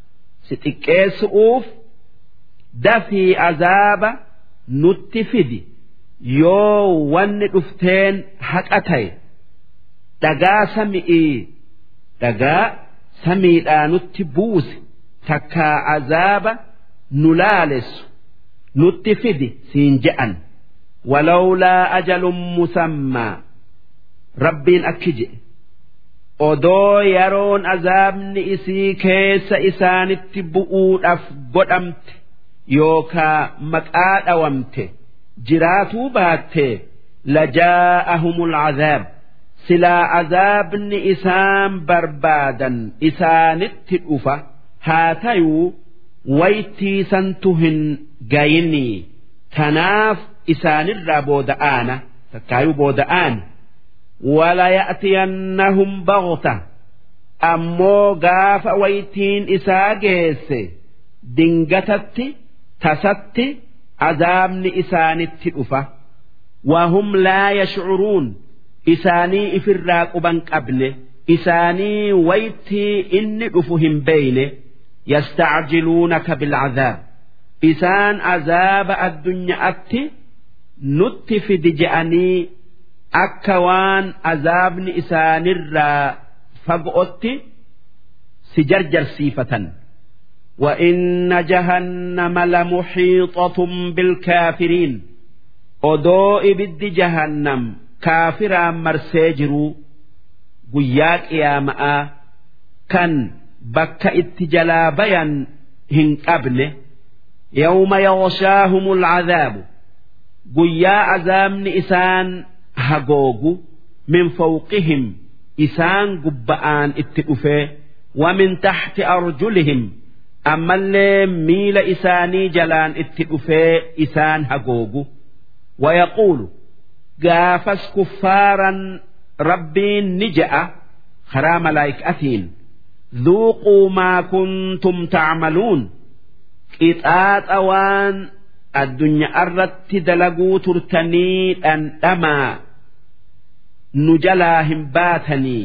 ستكيسؤوف dafii azaaba nutti fidi yoo wanni dhufteen haqa ta'e dhagaa sami'ii dhagaa samiidhaa nutti buuse takkaa azaaba nu laalessu nutti fidi siin je'an walawlaa ajalun musammaa rabbiin akki je'e odoo yeroon azaabni isii keessa isaanitti bu'uudhaaf godhamte yookaa maqaa dhawamte jiraatuu baatte lajaa'ahumul azaab silaa azaabni isaan barbaadan isaanitti dhufa haa tayuu waytiisantu hin gayinii tanaaf isaanirraa booda'aana takkaayuu booda'aan walaya'tiyannahum bagta ammoo gaafa waytiin isaa geesse dingatatti tasatti azaabni isaanitti dhufa wahum laa yashcuruun isaanii ifirraa quban qabne isaanii waytii inni dhufu hin beeyne yastacjiluunaka bilcazaab isaan azaaba addunyaatti nutti fidi je'anii akka waan azaabni isaanirraa fagootti si jarjarsiifatan. وإن جهنم لمحيطة بالكافرين odoo ibiddi jahannam kaafiraan marsee jiru guyyaa qiyaama'aa kan bakka itti jalaa bayan hin qabne يوم يغشاهم العذاب guyyaa azaabni isaan hagoogu min fawqihim isaan gubba'aan itti dhufee ومن تحت أرجلهم ammallee miila isaanii jalaan itti dhufee isaan hagoogu ويقول gaafas kuffaaran rabbiin ni je'a karaa malaayikaatiin ذوقوا ما كنتم تعملون qixaaxa waan addunyaa irratti dalaguu turtanii dhandhamaa nu jalaa hin baatanii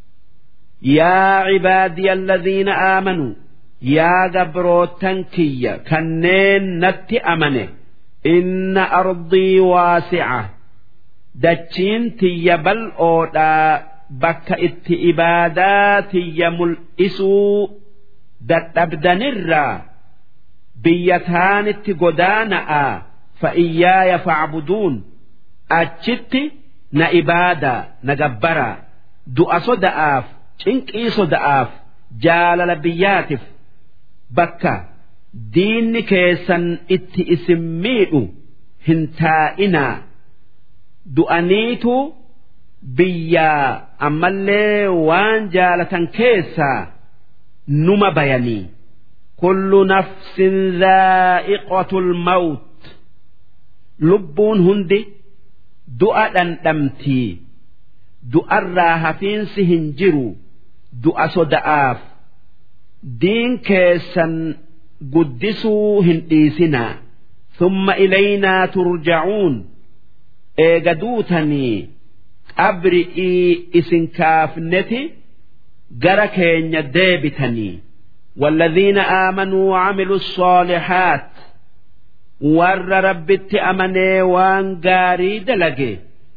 يا عبادي الذين آمنوا yaa gabrootan kiyya kanneen natti amane إن أرضي واسعة dachiin tiyya bal'oodhaa bakka itti ibaadaa tiyya mul'isuu dadhabdanirraa biyya taanitti godaana'a فإياي فاعبدون achitti na ibaadaa na gabbaraa du'a soda'aaf cinqii soda'aaf jaalala biyyaatiif bakka diinni keessan itti isin miidhu hin taa'inaa du'aniitu biyyaa ammallee waan jaalatan keessaa numa bayanii كل نفس ذائقة الموت lubbuun hundi du'a dhandhamtii du'arraa hafiinsi hin jiru du'a soda'aaf diin keessan guddisuu hin dhiisinaa ثم إلينا ترجعون eega duutanii qabri'ii isin kaafneti gara keenya deebitanii والذين آمنوا وعملوا الصالحات warra rabbitti amanee waan gaarii dalage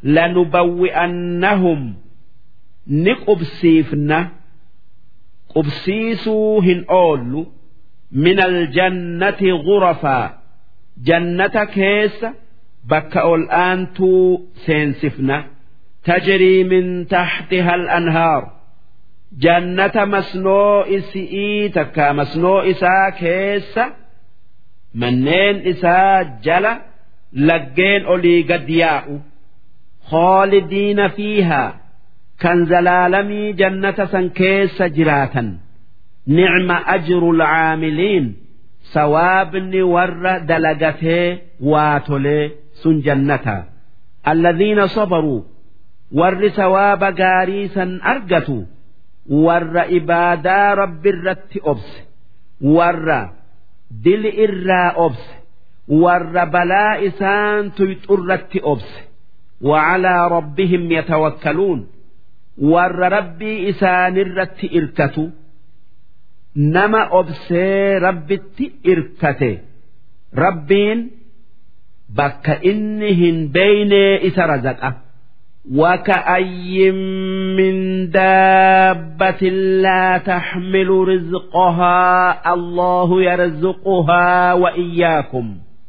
لنبوئنهم ni qubsiifna qubsiisuu hin oollu من الجنة غرفا jannata keessa bakka ol aantuu seensifna تجري من تحتها الأنهار jannata masnoo isi'ii takka masnoo isaa keessa manneen isaa jala laggeen olii gad yaa'u خالدين فيها kan zalaalamii jannata san keessa jiraatan نعم أجر العاملين sawaabni warra dalagatee waa tolee sun jannata الذين صبروا warri sawaaba gaarii san argatu warra ibaadaa rabbi irratti obse warra dili irraa obse warra balaa isaan tuyxurratti obse وعلى ربهم يتوكلون warra rabbii isaanirratti irkatu nama obsee rabbitti irkate rabbiin bakka inni hin beeynee isa razaqa وكأي من دابة لا تحمل رزقها الله يرزقها وإياكم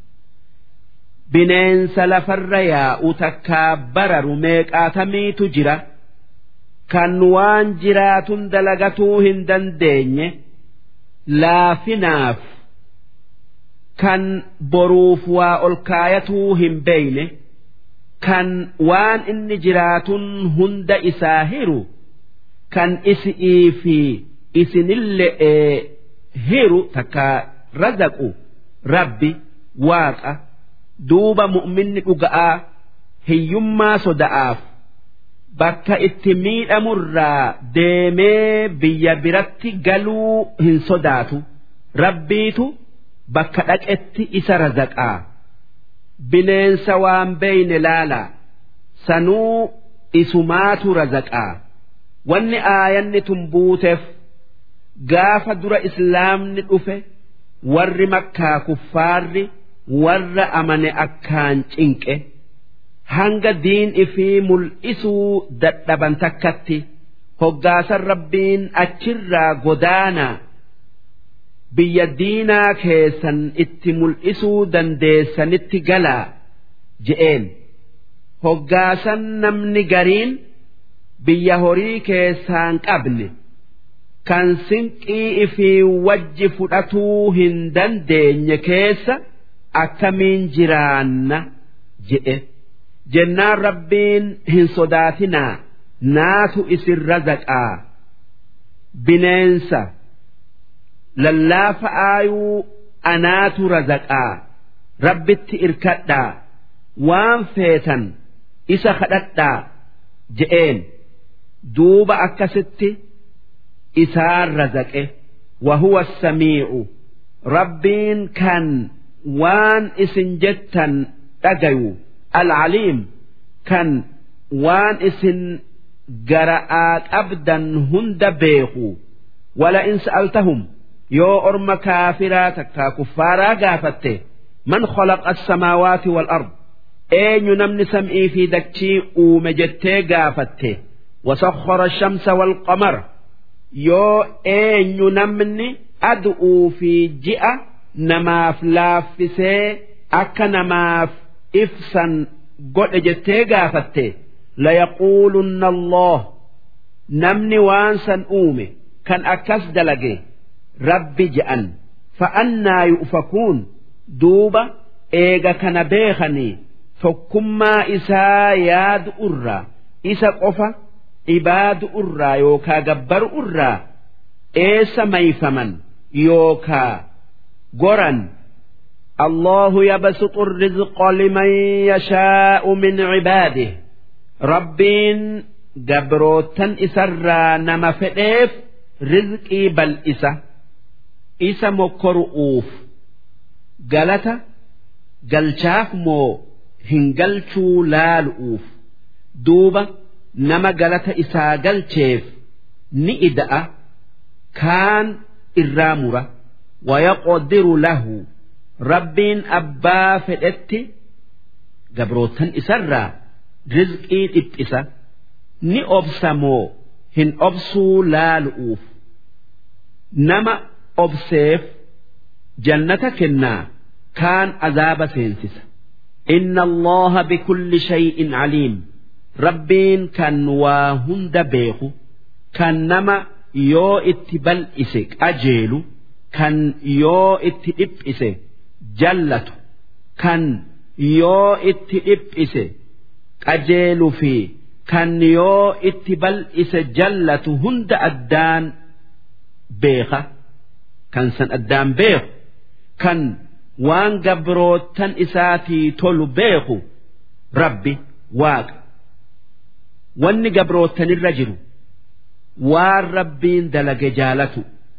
bineensa lafarra yaa'u takkaa bararu meeqaatamiitu jira kan waan jiraatun dalagatuu hin dandeenye laafinaaf kan boruuf waa ol kaayatuu hin beeyne kan waan inni jiraatun hunda isaa hiru kan isi'ii fi isinille'ee hiru takka razaqu rabbi waaqa duuba mu'minni dhuga'aa hiyyummaa soda'aaf bakka itti miidhamurraa deemee biyya biratti galuu hin sodaatu rabbiitu bakka dhaqetti isa razaqaa bineensa waan beeyne laalaa sanuu isumaatu razaqaa wanni aayanni tun buuteef gaafa dura islaamni dhufe warri makkaa kuffaarri warra amane akkaan cinqe hanga diin ifii mul'isuu dadhaban takkatti hoggaasan rabbiin achirraa godaanaa biyya diinaa keessan itti mul'isuu dandeessanitti galaa je'een hoggaasan namni gariin biyya horii keessaan qabne kan sinqii ifii wajji fudhatuu hin dandeenye keessa akkamiin jiraanna je'e jennaan rabbiin hin sodaatinaa naatu isin razaqaa bineensa lallaafa aayuu anaatu razaqaa rabbitti irkadhaa waan feetan isa kadhadhaa je'een duuba akkasitti isaan razaqe wahuwa samiicu rabbiin kan waan isin jettan dhagayu alcaliim kan waan isin gara'aa qabdan hunda beeku wala in sa'altahum yoo orma kaafiraa takkaa kuffaaraa gaafatte man khalaqa as-samaawaati wal ard eenyu namni sam'ii fi dachii uume jettee gaafatte wasakhara shamsa wal qamara yoo eenyu namni adu'uu fi ji'a namaaf laaffisee akka namaaf ibsan godhe jettee gaafatte layaquulunna Allah namni waan san uume kan akkas dalage rabbi je'an fa'annaa yu'fakuun duuba eega kana beekanii tokkummaa isaa yaadu irraa isa qofa ibaadu irraa yookaa gabbaru irraa eessa mayfaman yookaa goran الله يبسط الرزق لمن يشاء من عباده ربين جبروتا إسرى نما فئيف رزقي بل إسا إسا مكرؤوف قالت قلشاف مو هنقلشو لالؤوف دوبة نما قالت إسا قلشيف نئدأ كان الرامرة ويقدر له rabbiin abbaa fedhetti gabrootan isarraa rizqii dhiphisa ni obsa moo hin obsuu laalu'uuf nama obseef jannata kennaa kaan azaaba seensisa inna allaha bikulli shay'in caliim rabbiin kan waa hunda beeku kan nama yoo itti bal'ise qajeelu kan yoo itti dhiphise jallatu kan yoo itti dhiphise qajeelu fi kan yoo itti bal'ise jallatu hunda addaan beeka kan san addaan beeku kan waan gabrootan isaatii tolu beeku rabbi waaqa wanni gabrootanirra jiru waan rabbiin dalage jaalatu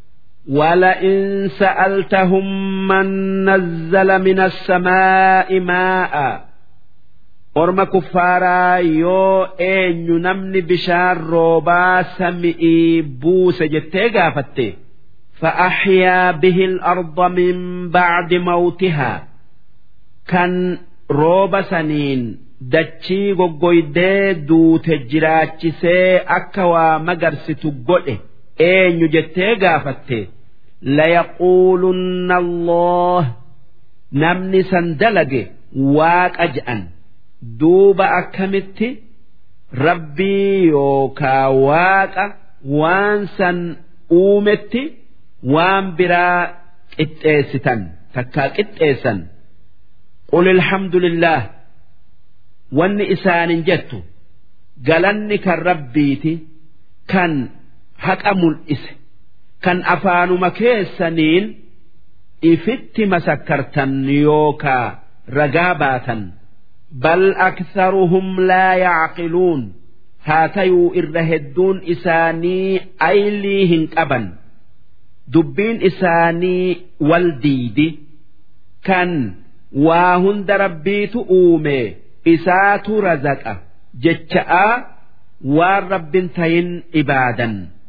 ولئن سألتهم من نزل من السماء ماء أرم كفارا يو إن نمني بشار روبا سمئي بوس جتيغا فتي فأحيا به الأرض من بعد موتها كان روبا سنين dachii goggoydee duute jiraachisee akka waa magarsitu godhe eenyu jettee gaafatte layaquulunna Allah namni san dalage waaqa je'an duuba akkamitti rabbii yookaa waaqa waan san uumetti waan biraa qixxeessitan takkaa qixxeessan qul alhamdulillah wanni isaanin jettu galanni kan rabbiiti kan haqa mul'ise kan afaanuma keessaniin ifitti masakkartan yookaa ragaa baatan bal aktharuhum laa yacqiluun haa tayuu irra hedduun isaanii aylii hin qaban dubbiin isaanii wal diidi kan waa hunda rabbiitu uume isaatu razaqa jecha'aa waan rabbin tayin ibaadan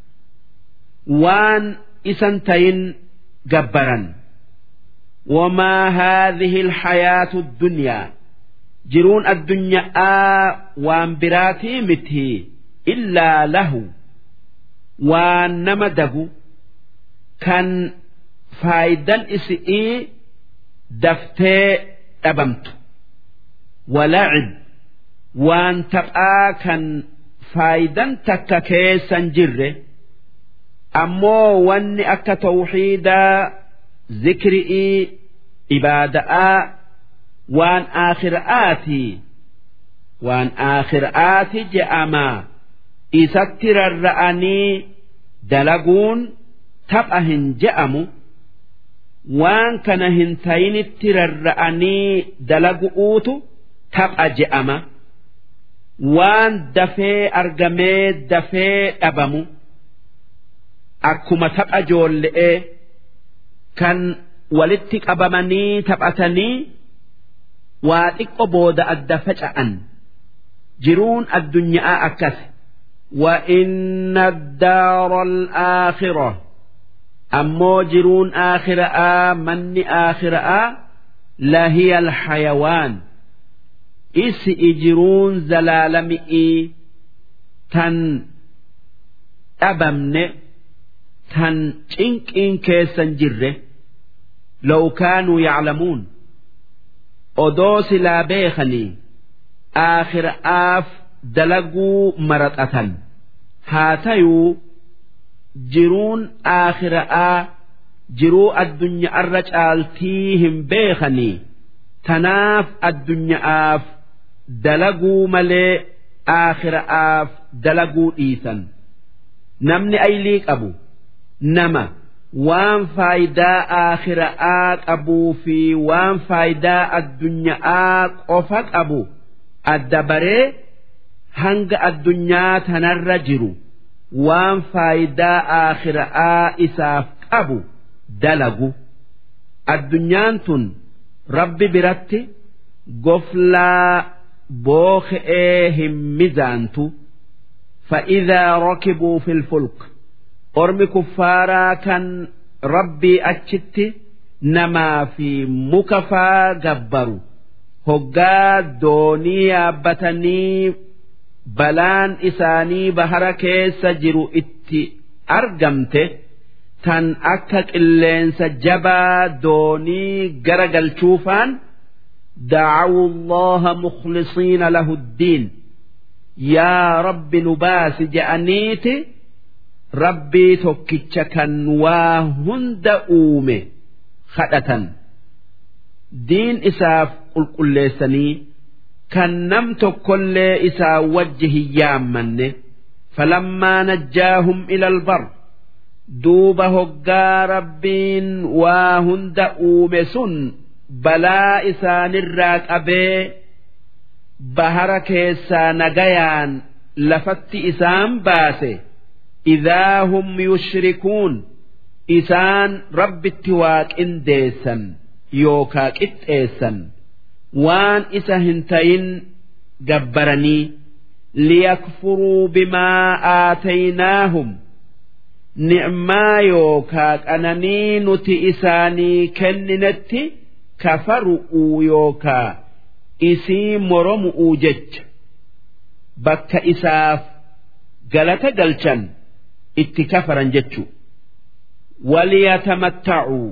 waan isan tayin gabbaran وما هذه الحياة الدنيا jiruun addunyaa waan biraatii miti illaa lahu waan nama dagu kan faayidan isi'ii daftee dhabamtu walacib waan taphaa kan faayidan takka keessan jirre ammoo wanni akka tawxiidaa zikri'ii ibaada'aa waan aakhira'aatii waan aakhira'aati je'amaa isatti rarra'anii dalaguun tapha hin je'amu waan kana hin tayinitti rarra'anii dalagu'uutu tapha je'ama waan dafee argamee dafee dhabamu akkuma tapha joolle'ee kan walitti qabamanii taphatanii waa xiqqo booda adda faca'an jiruun addunyaa akkas وإن الدار الآخرة أمو جرون آخرة من آخرة لهي الحيوان إس إجرون زلالمئي تن أبمن تن تنك إن كيسن جره لو كانوا يعلمون أدوس لا بيخني آخر آف dalaguu maraxatan haa tayuu jiruun aakhira'aa jiruu addunyaarra caaltii hin beekanii tanaaf addunyaaf dalaguu malee aakhira'aaf dalaguu dhiisan namni aylii qabu nama waan faayidaa aakhira'aa qabuu fi waan faayidaa addunyaa qofa qabu adda baree hanga addunyaa tanarra jiru waan faayidaa aakhira'aa isaaf qabu dalagu addunyaan tun rabbi biratti goflaa booke'ee hin mizaantu فإذا ركبوا في الفلك أرمي كفارا كان ربي أتشت نما في مكفا جبروا هقا دوني يابتني balaan isaanii bahara keessa jiru itti argamte tan akka qilleensa jabaa doonii gara galchuufaan دعوا الله مخلصين له الدين يا رب نباس جأنيت ربي توكيتشكا وهند أومي خدة دين إساف قل قل kan nam tokkollee isaa wajji hin yaammanne falammaa najjaahum ilal bar duuba hoggaa rabbiin waa hunda uume sun balaa isaanirraa qabee bahara keessaa nagayaan lafatti isaan baase idaa hum yushrikuun isaan rabbitti waa qindeessan yookaa qixxeessan waan isa hin tayin gabbaranii liyakfuruu bimaa aataynaahum ni'maa yookaa qananii nuti isaanii kenninetti kafaru'uu yookaa isii moromu'uu jecha bakka isaaf galata galchan itti kafaran jechu waliyatamatta'uu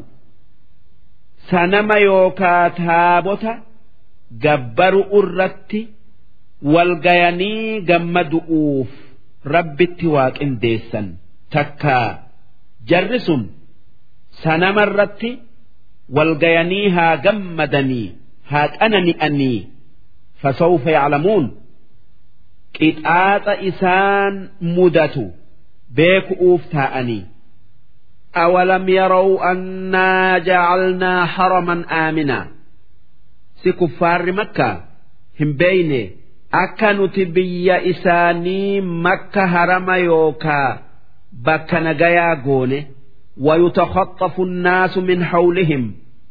sanama yookaa taabota gabbaru irratti walgayanii gammadu'uuf rabbitti waa qindeessan takkaa jarri sun sanama irratti walgayanii haa gammadanii haa qanani'anii fasawfa yaclamuun qixaaxa isaan mudatu beeku'uuf taa'anii أولم يروا أنا جعلنا حرما آمنا si kuffaarri makkaa hin beeyne akka nuti biyya isaanii makka harama yookaa bakka nagayaa goone ويتخطف الناس من حولهم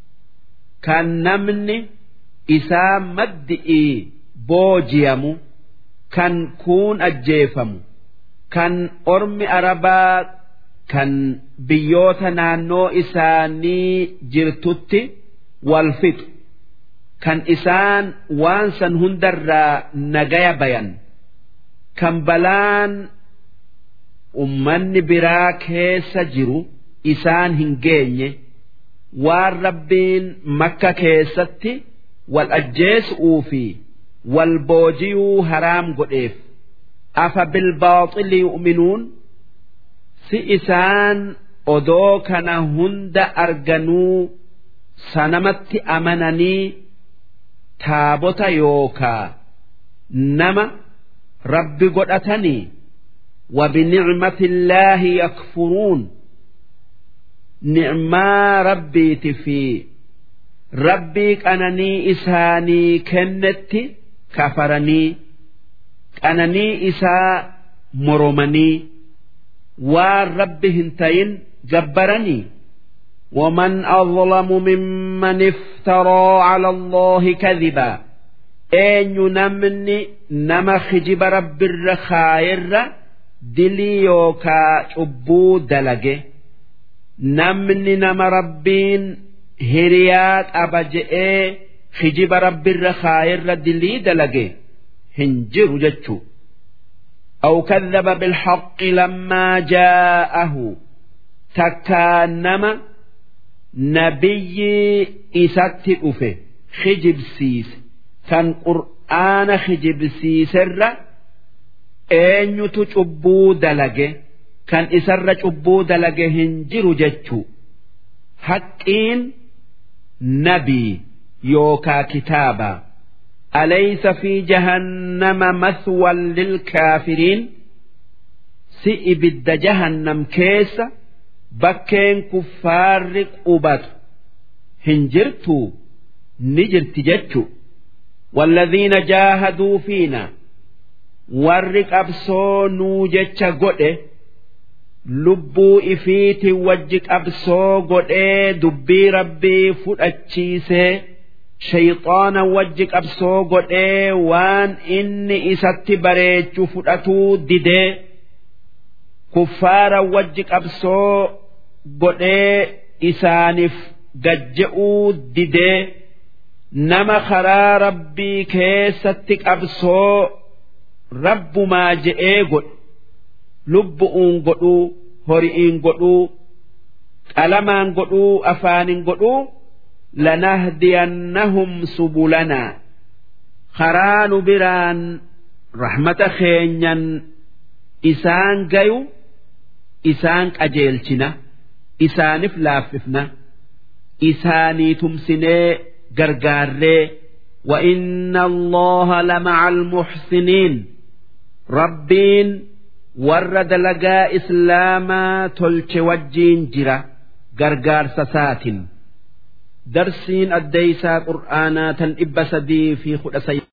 كان نمني إسا مدئي بوجيم كان كون أجيفم كان أرمي أربا كان بيوت نانو إساني جرتت والفت kan isaan waan san hundarraa nagaya bayan kan balaan ummanni biraa keessa jiru isaan hin geenye waan rabbiin makka keessatti wal ajjeesuu fi wal boojiyuu haraam godheef afa bilbaaxili yu'minuun si isaan odoo kana hunda arganuu sanamatti amananii taabota yookaa nama rabbi godhatanii وبنعمة الله يكفرون نعما ربي في ربي أنني إساني كنت كفرني أنني إسا مرمني والرب هنتين جبرني ومن أظلم ممن افترى على الله كذبا أين نمني نما خجب رب الرخائر dilii yookaa cubbuu dalage namni nama rabbiin hiriyaa qaba je'ee hijiba rabbirra kaayirra dilii dalage hin jiru jechuu أو كذب بالحق لما جاءه تكانما نبي إسات أفه خجب سيس كان قرآن خجب سيس الرّ eenyutu cubbuu dalage kan isarra cubbuu dalage hin jiru jechuu haqqiin nabii yookaa kitaaba alaysa fi jahannama mathwan lilkaafiriin si ibidda jahannam keessa bakkeen kuffaarri qubatu hin jirtuu ni jirti jechuu والذين جاهدوا فينا warri qabsoo nuu jecha godhe lubbuu ifiiti wajji qabsoo godhee dubbii rabbii fudhachiisee shayxaana wajji qabsoo godhee waan inni isatti bareechu fudhatuu didee kuffaara wajji qabsoo godhee isaaniif gajja'uu didee nama karaa rabbii keessatti qabsoo rabbumaa je'ee godhe lubbu'uun godhuu hori'iin godhuu qalamaan godhuu afaanin godhuu lanahdiyannahum subulanaa karaa nu biraan rahmata keenyan isaan gayu isaan qajeelchina isaanif laaffifna isaanii tumsinee gargaarree وإن الله لمع المحسنين rabbiin warra dalagaa islaamaa tolche wajjiin jira gargaarsa saatin darsiin addeeysaa qur'aanaa tan dhibba sadii fi kudha